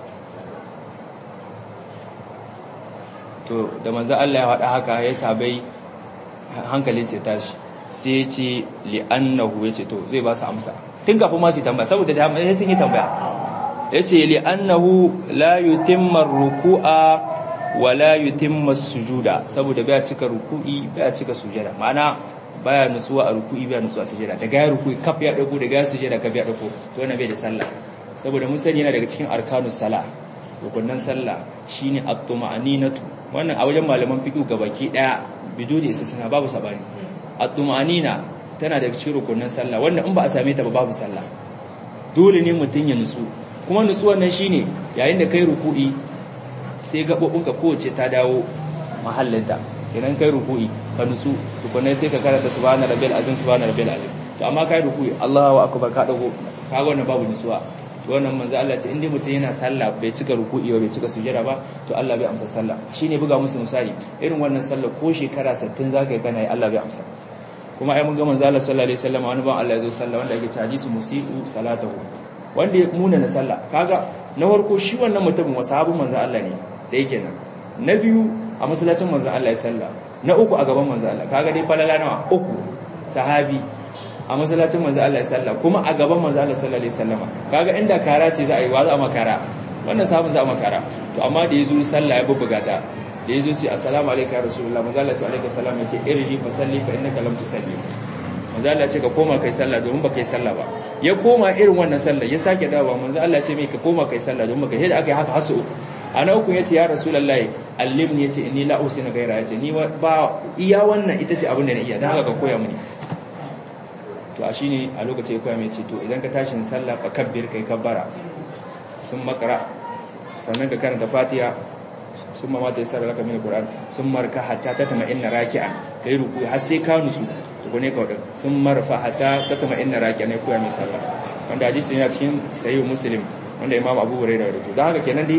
to da manzo Allah ya faɗa haka ya sabai hankalin sai tashi sai ya ce li'annahu ya ce to zai ba su amsa tun kafin ma su tambaya saboda da sai sun yi tambaya ya ce li'annahu la yutimma ruku'a wa la yutimma sujuda saboda baya cika ruku'i baya cika sujada ma'ana baya nutsuwa a ruku'i baya nutsuwa a sujada daga ya ruku'i kaf ya dago daga ya sujada kaf ya dago to wannan bai da sallah saboda mun sani yana daga cikin arkanus sala rukunan sallah shine at-tuma'aninatu wannan a wajen malaman fiqh gabaki daya bidudi isa suna babu sabani at-tuma'anina tana daga cikin rukunan sallah wanda in ba a same ta ba babu sallah dole ne mutun ya nutsu kuma nutsuwan nan shine yayin da kai ruku'i sai gabobinka kowace ta dawo mahallinta kenan kai ruku'i ka nutsu tukunai sai ka karanta subhana rabbil azim subhana rabbil azim to amma kai ruku'i Allahu akbar ka dago ka ga wannan babu nutsuwa to wannan manzo Allah ce inda mutum yana sallah bai cika ruku'i ba bai cika sujada ba to Allah bai amsa sallah shine buga musu misali irin wannan sallah ko shekara 60 zaka yi kana yi Allah bai amsa kuma ai mun ga manzo Allah sallallahu alaihi wasallam wani ban Allah ya zo sallah wanda yake caji su musiu salatahu wanda ya muna na sallah kaga na farko shi wannan mutumin wasahabin manzo Allah ne da yake nan na biyu a masallacin manzo Allah ya sallah na uku a gaban manzo Allah kaga dai falala nawa uku sahabi a masallacin manzo Allah ya sallah kuma a gaban manzo Allah sallallahu alaihi wasallam kaga inda kara ce za a yi wa za a makara wannan sahabin za a makara to amma da yazo sallah ya bubbuga ta da yazo ce assalamu alayka rasulullah manzo Allah ce alayka salam yace irji fa salli fa innaka lam tusalli manzo Allah ce ka koma kai sallah domin baka yi sallah ba ya koma irin wannan sallah ya sake dawowa manzo Allah ce mai ka koma kai sallah domin baka yi da aka yi haka hasu ana uku yace ya rasulullahi allimni yace inni la usina gaira yace ni ba iya wannan ita ce abin da na iya dan haka ka koya mini to a shine a lokacin ya koya mai ce to idan ka tashi sallah fa kabbir kai kabbara sun makara sannan ka karanta fatiha sun ma mata yasar laka min alquran sun marka hatta tatma inna raki'an kai ruku har sai ka nusu to ne ka wadin sun marfa hatta tatma inna raki'an ne koya mai sallah wanda hadisi yana cikin sahih muslim wanda imam abu hurairah rawaito dan haka kenan dai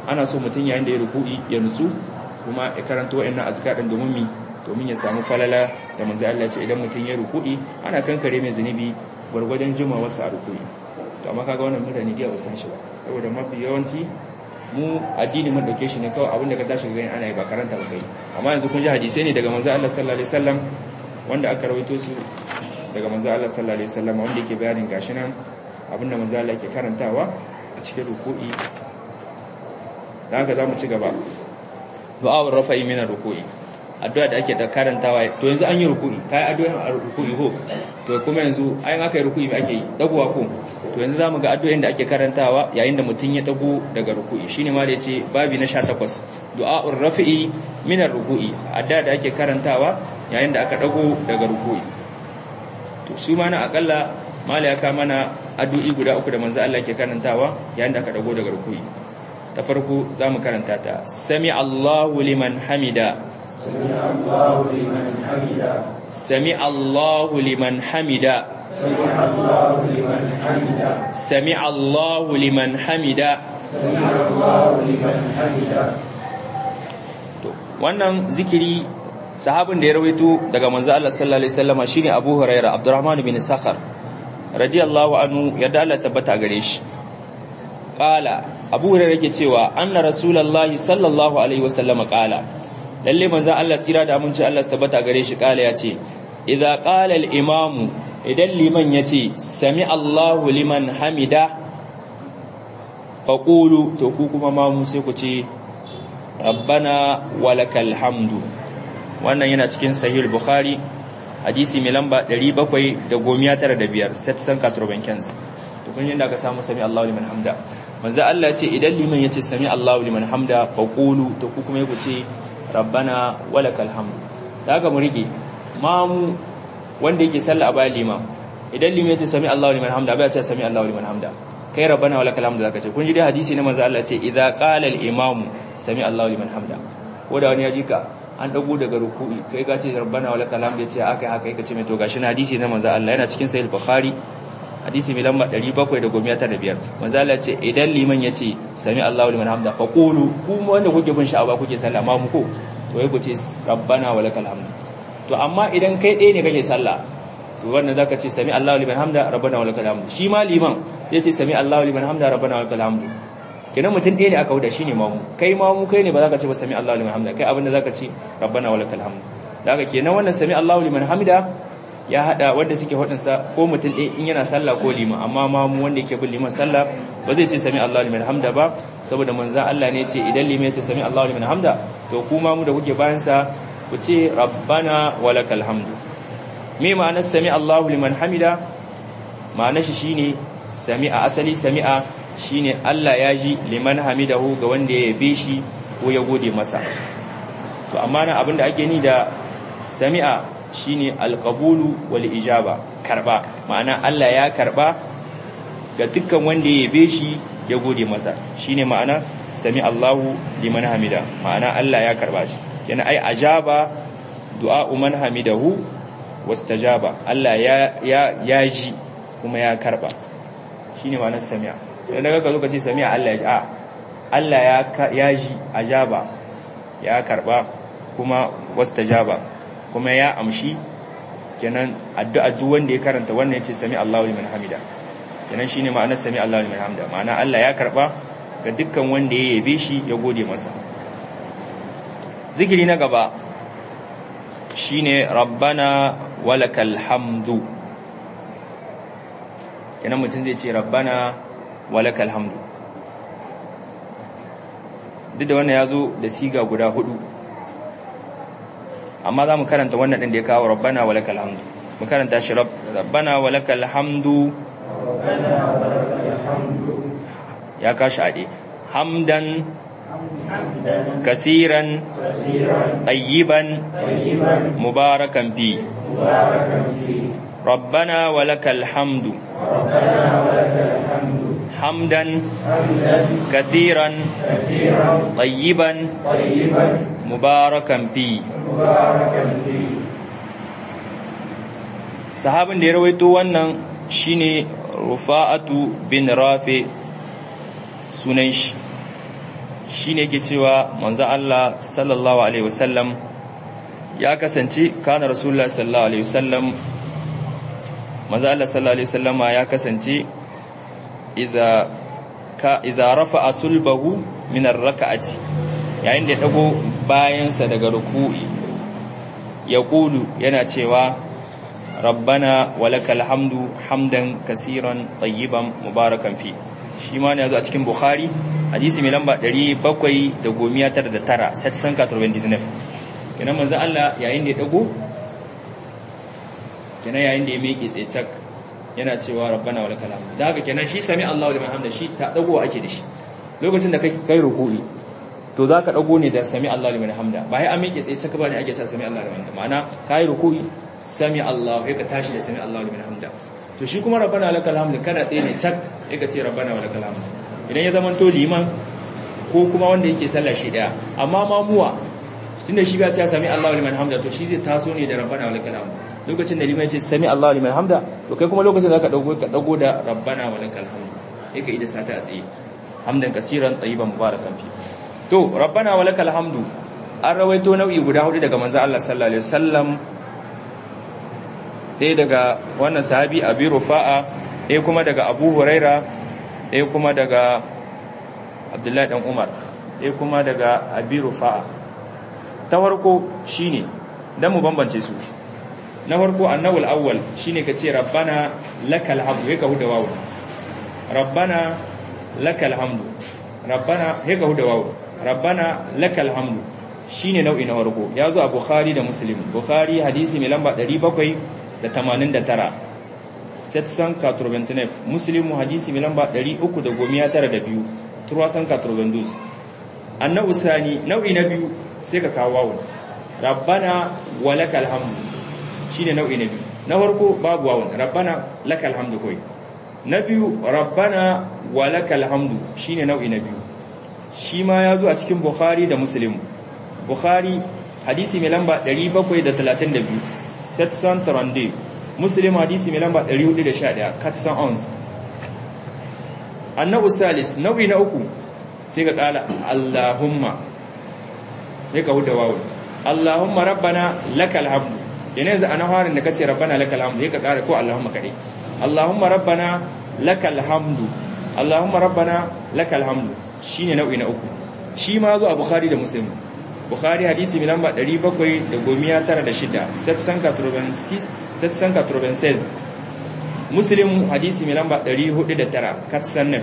ana so mutum yayin da ya ruku'i ya nutsu kuma ya karanta wa'annan azkar din domin mi domin ya samu falala da manzo Allah ya ce idan mutum ya ruku'i ana kankare mai zunubi gwargwadon jimawarsa a ruku'i to amma kaga wannan mutane da ba san shi ba saboda mafi yawanci mu addini mun dauke shi ne kawai abinda ka tashi gani ana yi ba karanta ba kai amma yanzu kun ji hadisai ne daga manzo Allah sallallahu alaihi wasallam wanda aka rawaito su daga manzo Allah sallallahu alaihi wasallam wanda yake bayanin gashi nan abinda manzo Allah yake karantawa a cikin ruku'i dan haka zamu ci gaba du'a rafa'i min ruku'i addu'a da ake da karantawa to yanzu an yi ruku'i kai addu'a a ruku'i ko to kuma yanzu ayin aka yi ruku'i me ake yi dagowa ko to yanzu zamu ga addu'o'in da ake karantawa yayin da mutun ya dago daga ruku'i shine ma da yace babi na 18 du'a'ur rafi'i min ruku'i addu'a da ake karantawa yayin da aka dago daga ruku'i to su ma na akalla mala ya ka mana addu'i guda uku da manzo Allah ke karantawa yayin da aka dago daga ruku'i ta farko zamu karanta ta sami Allahu liman hamida سمع الله لمن حمده سمع الله لمن حمده سمع الله لمن حمده سمع الله لمن حمده سمع الله لمن حمده to wannan zikiri sahabin da ya rawaito daga manzo Allah sallallahu alaihi wasallam shine Abu Hurairah Abdurrahman bin Sakhar radiyallahu anhu yadda Allah tabbata gare shi qala Abu Hurairah yake cewa anna rasulullahi sallallahu alaihi wasallam qala lalle manzo Allah tsira da aminci Allah su tabbata gare shi kala yace idza qala al imam idan liman yace sami Allahu liman hamida faqulu to ku kuma ma mu sai ku ce rabbana walakal hamdu wannan yana cikin sahih bukhari hadisi mai lamba 795 set san katrobankens to kun yanda aka samu sami Allahu liman hamda manzo Allah ce idan liman yace sami Allahu liman hamda faqulu to ku kuma ku ce rabbana walakal hamdu da haka mu rike mamu wanda yake sallah a bayan liman idan liman yace sami Allahu liman hamda ba ya ce sami Allahu liman hamda kai rabbana walakal hamdu zaka ce kun ji dai hadisi ne manzo Allah ce idza qala al imamu sami Allahu liman hamda ko da wani ya ji ka an dago daga ruku'i kai ka ce rabbana walakal hamdu yace akai haka kai ka ce mai to gashi na hadisi ne manzo Allah yana cikin sahih bukhari hadisi mai lamba 795 manzo Allah ce idan liman yace sami Allahu liman hamda fa qulu kuma wanda kuke bin sha'aba kuke sallah ma mu ko to wai ku ce rabbana walakal hamdu to amma idan kai ɗaya ne kake sallah to wannan zaka ce sami Allahu liman hamda rabbana walakal hamdu shi ma liman yace sami Allahu liman hamda rabbana walakal hamdu kenan mutum ɗaya ne aka wuda shine mamu kai mamu kai ne ba zaka ce ba sami Allahu liman hamda kai abinda zaka ce rabbana walakal hamdu daga kenan wannan sami Allahu liman hamda ya hada wanda suke hudunsa ko mutum ɗaya in yana sallah ko liman amma mamu wanda yake bin liman sallah ba zai ce sami Allahu liman hamda ba saboda manzon Allah ne ce idan liman ya ce sami Allahu liman hamda to ku mamu da kuke bayan sa ku ce rabbana walakal hamdu me ma'anar sami Allahu liman hamida ma'anar shi shine sami'a asali sami'a shine Allah ya ji liman hamidahu ga wanda ya yabe shi ko ya gode masa to amma nan abinda ake ni da sami'a shine alqabulu wal ijaba karba ma'ana Allah ya karba ga dukkan wanda ya yabe shi ya gode masa shine ma'ana sami Allahu liman hamida ma'ana Allah ya karba shi kenan ai ajaba du'a man hamidahu wastajaba Allah ya ya ya ji kuma ya karba shine ma'anar sami'a idan daga ka zo ka ce sami'a Allah ya ji a Allah ya ya ji ajaba ya karba kuma wastajaba kuma ya amshi kenan addu'a duk wanda ya karanta wannan yace sami Allahu liman hamida kenan shine ma'anar sami Allahu liman hamida ma'ana Allah ya karba ga dukkan wanda ya yabe shi ya gode masa zikiri na gaba shine rabbana walakal hamdu kenan mutum zai ce rabbana walakal hamdu duk da wannan ya zo da siga guda hudu amma za mu karanta wannan ɗin da ya kawo rabbana walakal hamdu mu karanta shi rabbana walakal hamdu ya kashi ade hamdan kasiran طيبا مباركا فيه ربنا ولك الحمد حمدا كثيرا طيبا مباركا فيه sahabin da ya rawaito wannan shine rufa'atu bin rafi sunan shi shine yake cewa manzo Allah sallallahu alaihi wasallam ya kasance kana rasulullah sallallahu alaihi wasallam manzo Allah sallallahu alaihi wasallama ya kasance iza ka iza rafa'a sulbahu min ar-rak'ati yayin da ya dago bayansa daga ruku'i ya kulu yana cewa rabbana walakal hamdu hamdan kasiran tayyiban mubarakan fi shi ma ne yazo a cikin bukhari hadisi mai lamba 799 set san 99 kenan manzo Allah yayin da ya dago kenan yayin da ya miƙe tsaye cak yana cewa rabbana walakal hamdu da haka kenan shi sami Allahu liman hamda shi ta dago ake da shi lokacin da kai kai ruku'i to za ka ɗago ne da sami Allah liman hamda ba ya amince tsaye caka ba ne ake sa sami Allah liman hamda ma'ana ka yi ruku'i sami Allah ya ka tashi da sami Allah liman hamda to shi kuma rabbana lakal hamdu kana tsaye ne cak ya ka ce rabbana wa lakal hamdu idan ya zama to liman ko kuma wanda yake sallah shi daya amma mamuwa tunda shi ba ta sami Allah liman hamda to shi zai taso ne da rabbana wa lakal hamdu lokacin da liman ya ce sami Allah liman hamda to kai kuma lokacin da ka dago ka dago da rabbana wa lakal hamdu yake ida sata a tsaye hamdan kasiran tayyiban mubarakan fi to rabbana walakal hamdu an rawaito nau'i guda hudu daga manzo Allah sallallahu alaihi wasallam ɗaya daga wannan sahabi abi rufa'a ɗaya kuma daga abu huraira ɗaya kuma daga abdullahi dan umar ɗaya kuma daga abi rufa'a ta farko shine dan mu bambance su na farko annawul awwal shine kace rabbana lakal hamdu ka huda wawu rabbana lakal hamdu rabbana ka huda wawu rabbana lakal hamdu shine nau'i na farko ya zo a bukhari da muslim bukhari hadisi mai lamba 789 789 muslim hadisi mai lamba 392 392 annabi sani nau'i na biyu sai ka kawo wawu rabbana walakal hamdu shine nau'i na biyu na farko babu wawu rabbana lakal hamdu koi na biyu rabbana walakal hamdu shine nau'i na biyu shi ma ya zo a cikin Bukhari da Muslim. Bukhari hadisi mai lamba 732, Setsan Tarande, Muslim hadisi mai lamba 411, Katsan Ons. Annabu Salis, nau'i na uku sai ka kala Allahumma, ya ka huda wawo. Allahumma rabbana lakal hamdu. Yana yanzu a na harin da kace rabbana lakal hamdu, ya ka kara ko Allahumma kare. Allahumma rabbana lakal hamdu. Allahumma rabbana lakal hamdu. shine nau'i na uku shi ma zo a bukhari da muslim bukhari hadisi mai lamba 796 796 muslim hadisi mai lamba 409 katsanef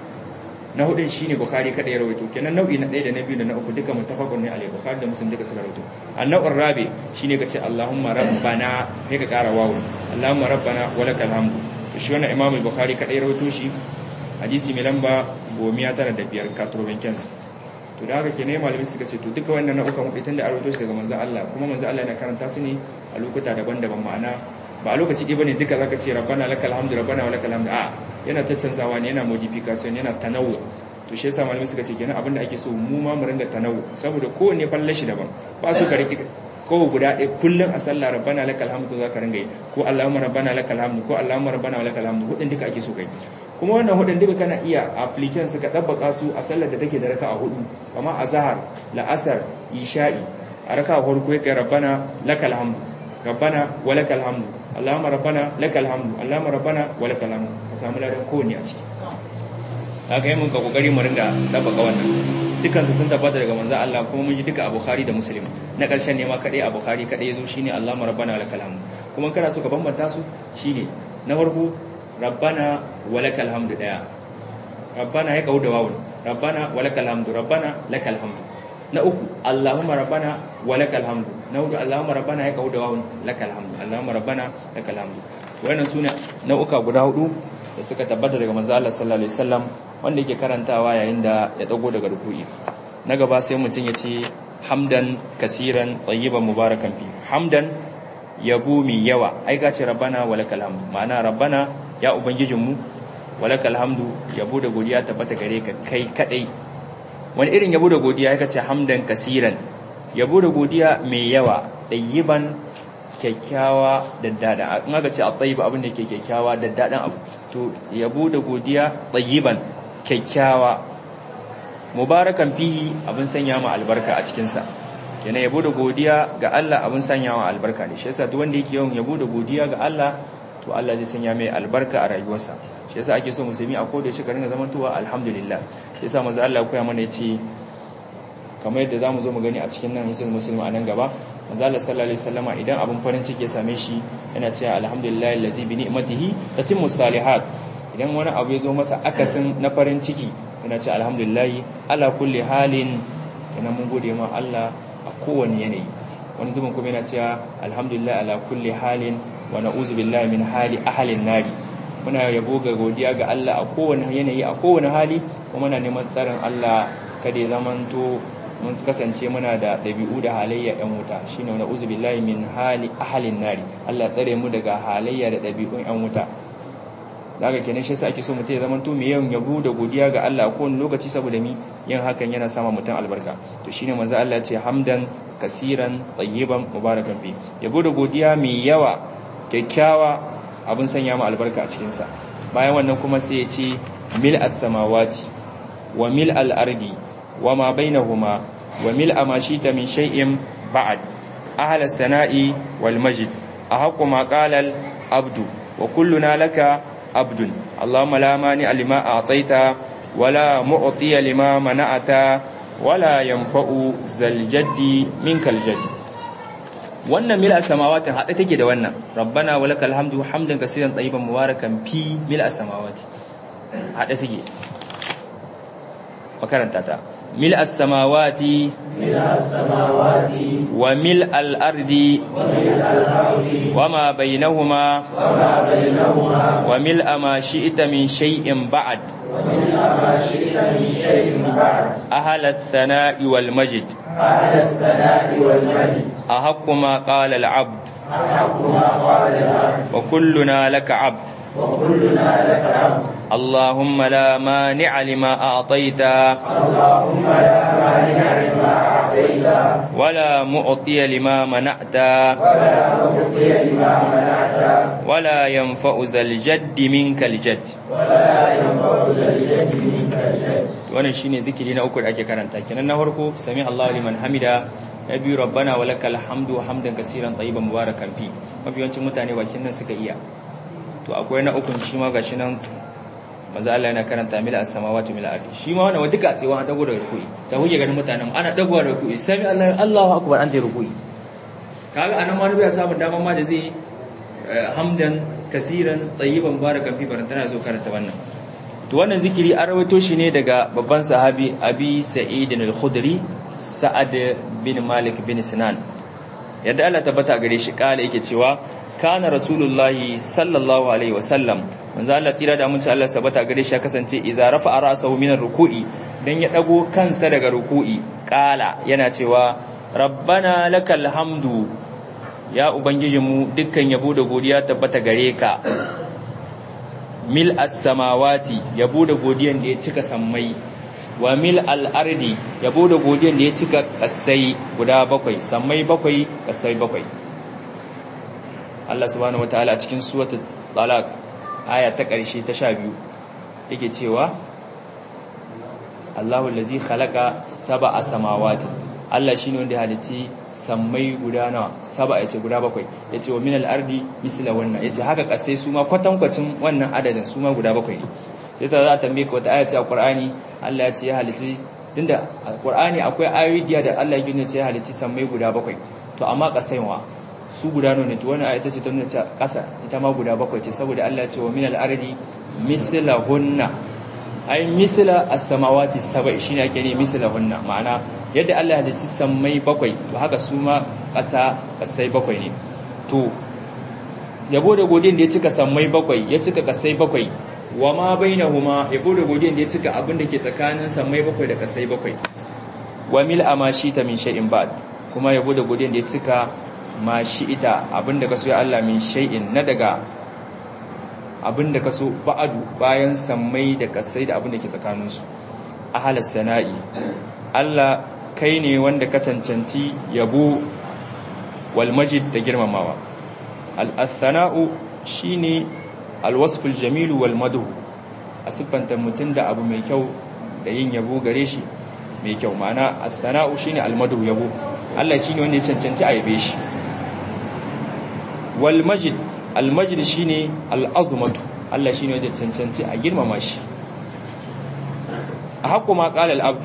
na hudun shine bukhari kada ya rawaito kenan nau'i na ɗaya da na biyu da na uku duka mutafaqun ne alai bukhari da muslim duka suka rawaito annau'ur rabi shine kace allahumma rabbana kai ka kara wawu allahumma rabbana walakal hamdu shi wannan imam al-bukhari kada ya rawaito shi hadisi mai lamba gomiya tara da biyar katurobin kyansu to da haka ke ne malami suka ce to duka wannan nau'ukan mafitan da arwato su daga manzo Allah kuma manzo Allah yana karanta su ne a lokuta daban-daban ma'ana ba a lokaci ɗaya bane duka zaka ce rabbana lakal hamdu rabbana wa lakal hamdu a yana caccanzawa ne yana modification yana tanawu to shi yasa malami suka ce kenan abinda ake so mu ma mu ringa tanawu saboda kowanne falle shi daban ba su ka rike ko guda ɗaya kullum a sallah rabbana lakal hamdu za ka ringa yi ko allahumma rabbana lakal hamdu ko allahumma rabbana wa lakal hamdu hudin duka ake so kai kuma wannan hudun duka kana iya application su ka dabbaka su a sallar da take da raka'a hudu kamar azhar la'asar isha'i a raka'a farko yake rabbana lakal hamdu rabbana wa lakal hamdu allahumma rabbana lakal hamdu allahumma rabbana wa lakal hamdu ka samu ladan kowanne a ciki haka yi mun ka kokari mu ringa dabbaka wannan dukkan su sun tabbata daga manzo Allah kuma mun ji duka a Bukhari da Muslim na karshen ne ma kadai a Bukhari kadai yazo shine allahumma rabbana wa lakal hamdu kuma kana so ka bambanta su shine na farko rabbana walakal hamdu daya rabbana ya kawo da wawun rabbana walakal hamdu rabbana lakal hamdu na uku allahumma rabbana walakal hamdu na hudu allahumma rabbana ya kawo da wawun lakal hamdu allahumma rabbana lakal hamdu wannan sune nau'uka guda hudu da suka tabbata daga manzo Allah sallallahu alaihi wasallam wanda yake karantawa yayin da ya dago daga ruku'i na gaba sai mutum ya ce hamdan kasiran tayyiban mubarakan fi hamdan yabo mai yawa ai ka ce rabbana walakal hamdu ma'ana rabbana ya ubangijinmu walakal hamdu yabo da godiya tabbata gare ka kai kadai wani irin yabo da godiya yake ce hamdan kasiran yabo da godiya mai yawa dayyiban kyakkyawa da dada in aka ce at-tayyib abin da ke kyakkyawa da dadan abu to yabo da godiya tayyiban kyakkyawa mubarakan fihi abin sanya ma albarka a cikin sa kenan yabo da godiya ga Allah abin sanya ma albarka ne shi yasa duk wanda yake yawan yabo da godiya ga Allah to Allah zai sanya mai albarka a rayuwarsa shi yasa ake so musulmi a koda shi ka ringa zamantowa alhamdulillah shi yasa manzo Allah ya koya mana yace kamar yadda zamu zo mu gani a cikin nan hisul muslim a nan gaba manzo Allah sallallahu alaihi wasallama idan abin farin ciki ya same shi yana cewa alhamdulillah allazi bi ni'matihi tatimmu salihat idan wani abu ya zo masa akasin na farin ciki yana cewa alhamdulillah ala kulli halin kana mun gode ma Allah a kowane yanayi wani zubin kuma yana cewa alhamdulillah ala kulli halin wa na'uzu billahi min hali ahlin nari muna yabo ga godiya ga Allah a kowane yanayi a kowane hali kuma muna neman tsarin Allah kada ya zamanto mun kasance muna da ɗabi'u da halayya ‘yan wuta shi ne wani uzubillahi min hali ahalin nari Allah tsare mu daga halayya da ɗabi'un ‘yan wuta daga kenan shi ake so mutum ya zama to mai yawan yabo da godiya ga Allah a kowane lokaci saboda mi yin hakan yana sama mutum albarka to shine manzo Allah ce hamdan kasiran tayyiban mubarakan fi yabo da godiya mai yawa kyakkyawa abin sanya mu albarka a cikin sa bayan wannan kuma sai ya ce mil as-samawati wa mil al-ardi وما بينهما وملء ما شئت من شيء بعد أهل الثناء والمجد أحق ما قال العبد وكلنا لك عبد اللهم لا مانع لما أعطيت ولا معطي لما منعت ولا ينفع ذا الجد منك الجد wannan mil as-samawati hade take da wannan rabbana walakal hamdu hamdan kaseeran tayyiban mubarakan fi mil as-samawati hade suke makaranta ta ملء السماوات ملء السماوات وملء الأرض وملء الأرض وما بينهما وما بينهما وملء ما شئت من شيء بعد وملء ما شئت من شيء بعد أهل الثناء والمجد أهل الثناء والمجد أحق ما قال العبد أحق ما قال العبد وكلنا لك عبد وكلنا لك عبد اللهم لا مانع لما أعطيت اللهم لا مانع لما أعطيت ولا معطي لما منعت ولا معطي لما منعت ولا ينفع ذا الجد منك الجد ولا ينفع ذا الجد منك الجد wannan shine zikiri na uku da ake karanta kenan na farko sami Allahu liman hamida na biyu rabbana walakal hamdu hamdan kaseeran tayyiban mubarakan fi mafi yawancin mutane bakin nan suka iya to akwai na ukun shi ma gashi nan manzo Allah yana karanta mil as-samawati mil ardi shi ma wannan duka tsewa an dago da rukui ta huje ganin mutanen ana dagowa da rukui sami Allah Allahu akbar an ta rukui kaga anan ma bai samu daman ma da zai hamdan kaseeran tayyiban mubarakan fi barantana zo karanta wannan to wannan zikiri an rawaito shi ne daga babban sahabi abi sa'id al-khudri sa'ad bin malik bin sinan yadda Allah tabbata gare shi kala yake cewa kana rasulullahi sallallahu alaihi wasallam manzo Allah tsira da mun Allah sabata gare shi ya kasance idza rafa ra'sahu min ruku'i dan ya dago kansa daga ruku'i kala yana cewa rabbana lakal hamdu ya ubangijinmu dukkan yabo da godiya tabbata gare ka mil as-samawati yabo da godiyan da ya cika sammai wa mil al-ardi yabo da godiyan da ya cika kasai guda bakwai sammai bakwai kasai bakwai Allah subhanahu wataala a cikin suratul talaq aya ta ƙarshe ta 12 yake cewa Allahu allazi khalaqa sab'a samawati Allah shine wanda ya halitti sammai guda nawa saba yace guda bakwai yace wa minal ardi misla wannan yace haka kasai su ma kwatankwacin wannan adadin su ma guda bakwai ne sai ta za ta tambaye ka wata aya ce a Qur'ani Allah ya ce ya halitti tunda a Qur'ani akwai ayoyi da Allah ya gina ce ya halitti sammai guda bakwai to amma kasai wa su guda ne to wannan aya ta ce ta nuna cewa kasa ita ma guda bakwai ce saboda Allah ya ce wa minal ardi mislahunna ai misla as-samawati sab'i shine ake ne mislahunna ma'ana yadda Allah ya halicci sammai bakwai ba haka su ma ƙasa ƙasai bakwai ne to yabo da godiyan da ya cika sammai bakwai ya cika ƙasai bakwai wa ma bainahuma yabo da godiyan da ya cika abin da ke tsakanin sammai bakwai da ƙasai bakwai wa mil ama ta min shay'in ba'd kuma yabo da godiyan da ya cika ma ita abin da kaso ya Allah min shay'in na daga abin da kaso ba'adu bayan sammai da ƙasai da abin da ke tsakaninsu ahalas sana'i Allah kai ne wanda ka cancanci yabo wal majid da girmamawa al-athana'u shine al-wasful jamilu wal madhu a siffanta mutum da abu mai kyau da yin yabo gare shi mai kyau ma'ana as-sana'u shine al-madu yabo Allah shine wanda ya cancanci a yabe shi wal majid al majid shine al-azmatu Allah shine wanda ya cancanci a girmama shi a haƙo ma qala al-abdu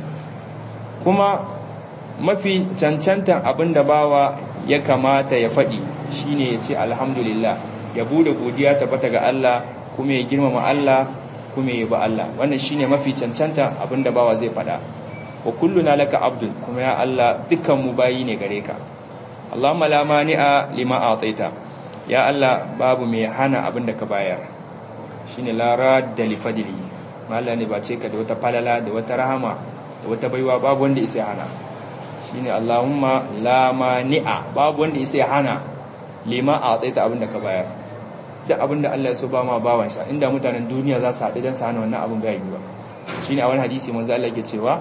kuma mafi cancantan abinda bawa ya kamata ya faɗi shine ya ce alhamdulillah ya bude godiya tabbata ga Allah kuma ya girmama Allah kuma ya ba Allah wannan shine mafi cancanta abinda bawa zai faɗa wa kulluna laka abdul kuma ya Allah dukkan mu bayi ne gare ka Allahumma la mani'a lima ataita ya Allah babu mai hana abinda ka bayar shine la radda li fadli malla ne ba ce ka da wata falala da wata rahama da wata baiwa babu wanda isa hana shine Allahumma la mani'a babu wanda isa hana lima ataita abinda ka bayar duk abinda Allah ya so ba ma bawansa inda mutanen duniya za su haɗu don su hana wannan abin gaibi ba shine a wani hadisi manzo Allah yake cewa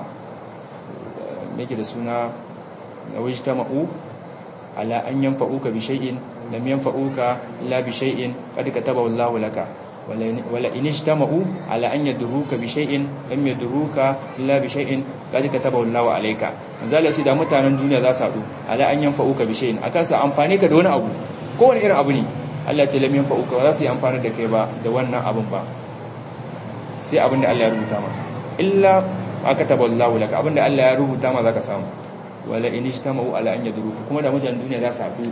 yake da suna wajtama'u ala an yanfa'uka bi shay'in lam yanfa'uka illa bi shay'in qad katabahu Allahu laka wala in ijtama'u ala an yadruka bi shay'in lam yadruka illa bi shay'in qad katabahu Allahu alayka manzo Allah ce da mutanen duniya za su haɗu ala an yanfa'uka bi shay'in akan sa amfani ka da wani abu kowane irin abu ne Allah ce lam yanfa'uka za su yi amfani da kai ba da wannan abun ba sai abin da Allah ya rubuta maka illa aka taballahu laka abinda Allah ya rubuta ma zaka samu wala in ijtama'u ala an yadruka kuma da mutanen duniya za su haɗu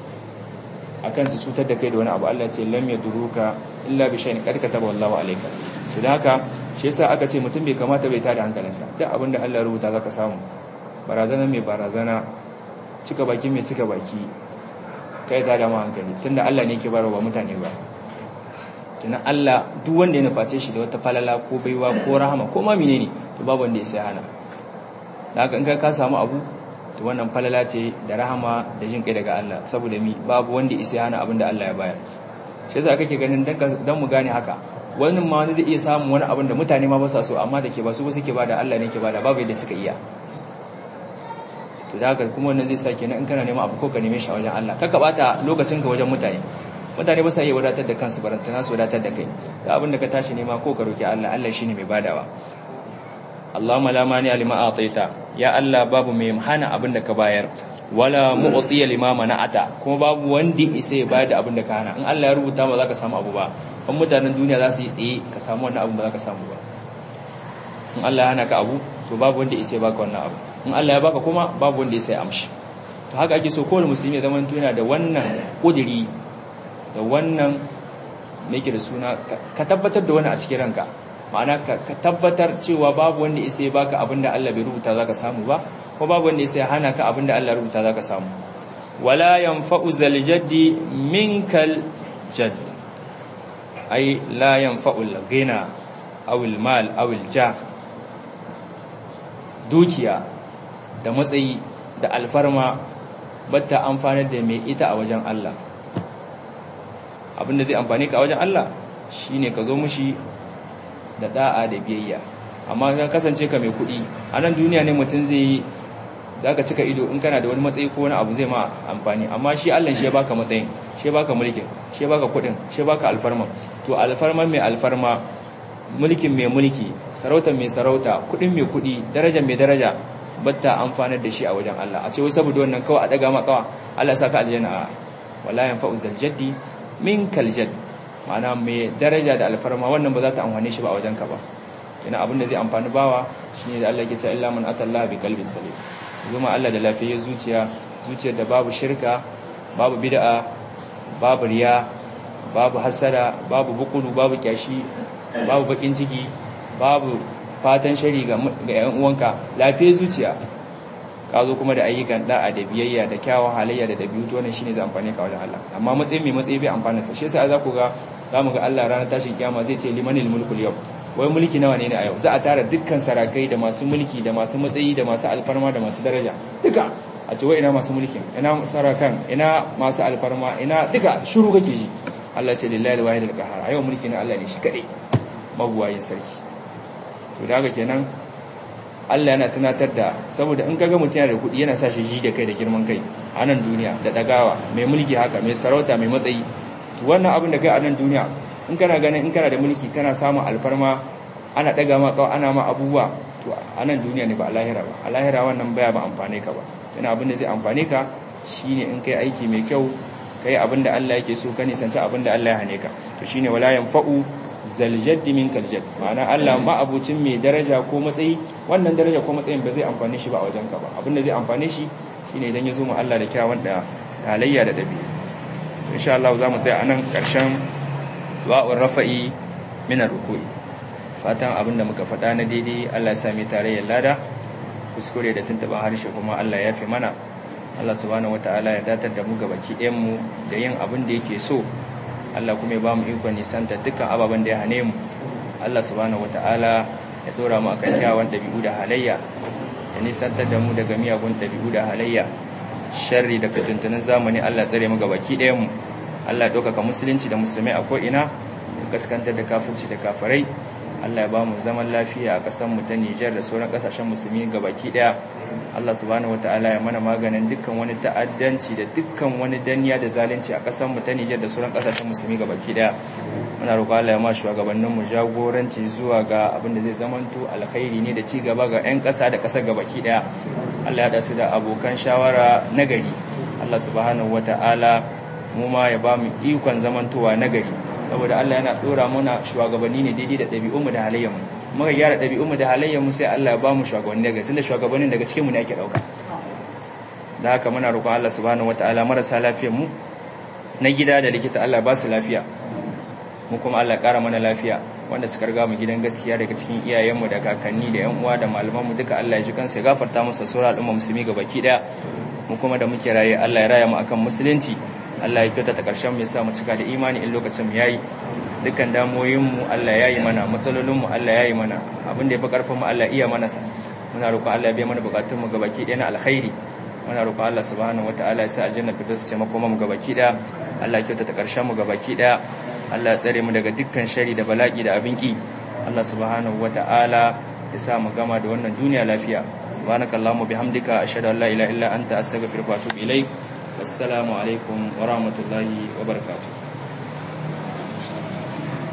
akan su cutar da kai da wani abu Allah ya ce lam yadruka illa bi shay'in qad kataballahu alayka to dan haka shi yasa aka ce mutum bai kamata bai tada hankalinsa duk abinda Allah ya rubuta zaka samu barazana mai barazana cika baki mai cika baki kai ta da mu hankali tunda Allah ne yake barwa mutane ba kenan Allah duk wanda ya nuface shi da wata falala ko baiwa ko rahama ko ma menene to babu wanda ya sai hana da haka in kai ka samu abu to wannan falala ce da rahama da jin kai daga Allah saboda mi babu wanda ya sai hana abin da Allah ya bayar shi yasa kake ganin dan mu gane haka wani ma wani zai iya samun wani abin da mutane ma ba sa so amma da ke ba su ba suke bada Allah ne ke bada babu yadda suka iya to da haka kuma wannan zai sa kenan in kana neman abu ko ka neme shi a wajen Allah kaka bata lokacin ka wajen mutane mutane ba sa iya wadatar da kansu barantana su wadatar da kai da abin da ka tashi nema ko ka roki Allah Allah shine mai badawa Allahumma la mani lima ataita ya Allah babu mai hana abin da ka bayar wala mu'tiya lima mana'ata kuma babu wanda isa ya bada abin da ka hana in Allah ya rubuta ba za ka samu abu ba kan mutanen duniya za su yi tsaye ka samu wannan abu ba za ka samu ba in Allah ya hana ka abu to babu wanda isa ya baka wannan abu in Allah ya baka kuma babu wanda isa ya amshi to haka ake so kowane musulmi ya zama yana da wannan kudiri da wannan yake da suna ka tabbatar da wani a cikin ranka ma'ana ka tabbatar cewa babu wanda isa ya baka abinda Allah bai rubuta zaka samu ba ko babu wanda isa ya hana ka abinda Allah rubuta zaka samu wala yanfa'u zal jaddi minkal jadd ai la yanfa'u al ghina aw al mal aw al jah dukiya da matsayi da alfarma batta amfanar da mai ita a wajen Allah abinda zai amfani ka a wajen Allah shine ka zo mushi da da'a da biyayya amma ka kasance ka mai kuɗi a nan duniya ne mutum zai yi za ka cika ido in kana da wani matsayi ko wani abu zai ma amfani amma shi Allah shi ya baka matsayin shi ya baka mulkin shi ya baka kuɗin shi ya baka alfarma to alfarman mai alfarma mulkin mai mulki sarautar mai sarauta kuɗin mai kuɗi darajar mai daraja batta amfanar da shi a wajen Allah a ce wai saboda wannan kawai a daga ma kawa Allah ya saka aljanna wala yanfa'u zal jaddi min kal jadd ma'ana mai daraja da alfarma wannan ba za ta amfane shi ba a wajenka ba ina abin da zai amfani bawa shine da Allah ya ce illa man atallaha bi qalbin salim zuma Allah da lafiyar zuciya zuciyar da babu shirka babu bid'a babu riya babu hasada babu bukulu babu kyashi babu bakin ciki babu fatan shari ga yan uwanka lafiyar zuciya ka zo kuma da ayyukan da'a da biyayya da kyawun halayya da dabi'u to wannan shine zai amfane ka wajen Allah amma matsayin mai matsayi bai amfana sa shi yasa za ku ga za mu ga Allah ranar tashin kiyama zai ce limanil mulkul yau wai mulki nawa ne ne a yau za a tara dukkan sarakai da masu mulki da masu matsayi da masu alfarma da masu daraja duka a ce wai ina masu mulkin ina sarakan ina masu alfarma ina duka shiru kake ji Allah ce lillahi alwahid alqahar a yau mulki na Allah ne shi kadai mabuwayin sarki to da haka kenan Allah yana tunatar da saboda in kaga mutum yana da kuɗi yana sa shi ji da kai da girman kai a nan duniya da dagawa mai mulki haka mai sarauta mai matsayi to wannan abin da kai a nan duniya in kana ganin in kana da mulki kana samun alfarma ana daga ma kawai ana ma abubuwa to a nan duniya ne ba a lahira ba a lahira wannan baya ba amfane ka ba yana abin da zai amfane ka shine in kai aiki mai kyau kai abin da Allah yake so ka nisanci abin da Allah ya hane ka to shine wala yanfa'u zaljaddi min kaljad ma'ana Allah ma abucin mai daraja ko matsayi wannan daraja ko matsayin ba zai amfane shi ba a wajen ka ba abin da zai amfane shi shine idan ya zo mu Allah da kyawun da halayya da dabi'a to insha Allah za mu tsaya anan karshen du'a'ur rafa'i min ar-ruku'i fatan abin da muka faɗa na daidai Allah ya sami tarayyar lada kuskure da tuntuɓa harshe kuma Allah ya fi mana Allah subhanahu wata'ala ya datar da mu ga baki mu da yin abin da yake so Allah kuma ya ba mu ikon nisanta dukkan ababen da ya hane mu Allah subhanahu wata'ala ya dora mu akan kyawun ɗabi'u da halayya ya nisantar da mu daga miyagun ɗabi'u da halayya sharri da fitintunan zamani Allah tsare mu ga baki mu Allah ya ɗaukaka musulunci da musulmai a ko'ina ya gaskantar da kafirci da kafirai Allah ya ba mu zaman lafiya a ƙasar mu ta Nijar da sauran ƙasashen musulmi gabaki ɗaya Allah subhanahu wataala ya mana maganin dukkan wani ta'addanci da dukkan wani danniya da zalunci a ƙasar mu ta Nijar da sauran ƙasashen musulmi gabaki ɗaya muna roƙo Allah ya ma shugabannin mu jagoranci zuwa ga abin da zai zamanto alkhairi ne da ci gaba ga 'yan ƙasa da ƙasar gabaki ɗaya Allah ya haɗa su da abokan shawara nagari Allah subhanahu wataala mu ma ya ba mu ikon zamantowa nagari saboda Allah yana dora mana shugabanni ne daidai da ɗabi'unmu da halayyarmu muka gyara ɗabi'unmu da halayyarmu sai Allah ya ba mu shugabanni daga tunda shugabannin daga cikin mu ne ake dauka da haka muna roƙon Allah subhanahu wataala marasa lafiyar mu na gida da likita Allah ba su lafiya mu kuma Allah ya ƙara mana lafiya wanda suka riga mu gidan gaskiya daga cikin iyayenmu da kakanni da ƴan uwa da malamanmu duka Allah ya ji kansu ya gafarta musu sura al'umma musulmi gabaki daya mu kuma da muke raye Allah ya raya mu akan musulunci Allah ya kyautata ƙarshen mu sa mu cika da imani in lokacin mu yayi dukkan damoyin mu Allah ya yi mana matsalolin mu Allah ya yi mana abin da ya fi karfin mu Allah iya mana sa muna roƙon Allah ya biya mana bukatun mu gabaki ɗaya na alkhairi muna roƙon Allah subhanahu wataala ya sa aljanna firdausi ce makoma mu gabaki ɗaya Allah ya kyautata ƙarshen mu gabaki ɗaya Allah ya tsare mu daga dukkan shari da bala'i da abin ki Allah subhanahu wataala ya sa mu gama da wannan duniya lafiya subhanakallahumma bihamdika ashhadu an la ilaha illa anta astaghfiruka wa atubu ilaik wassalamu alaikum wa rahmatullahi wa barakatuh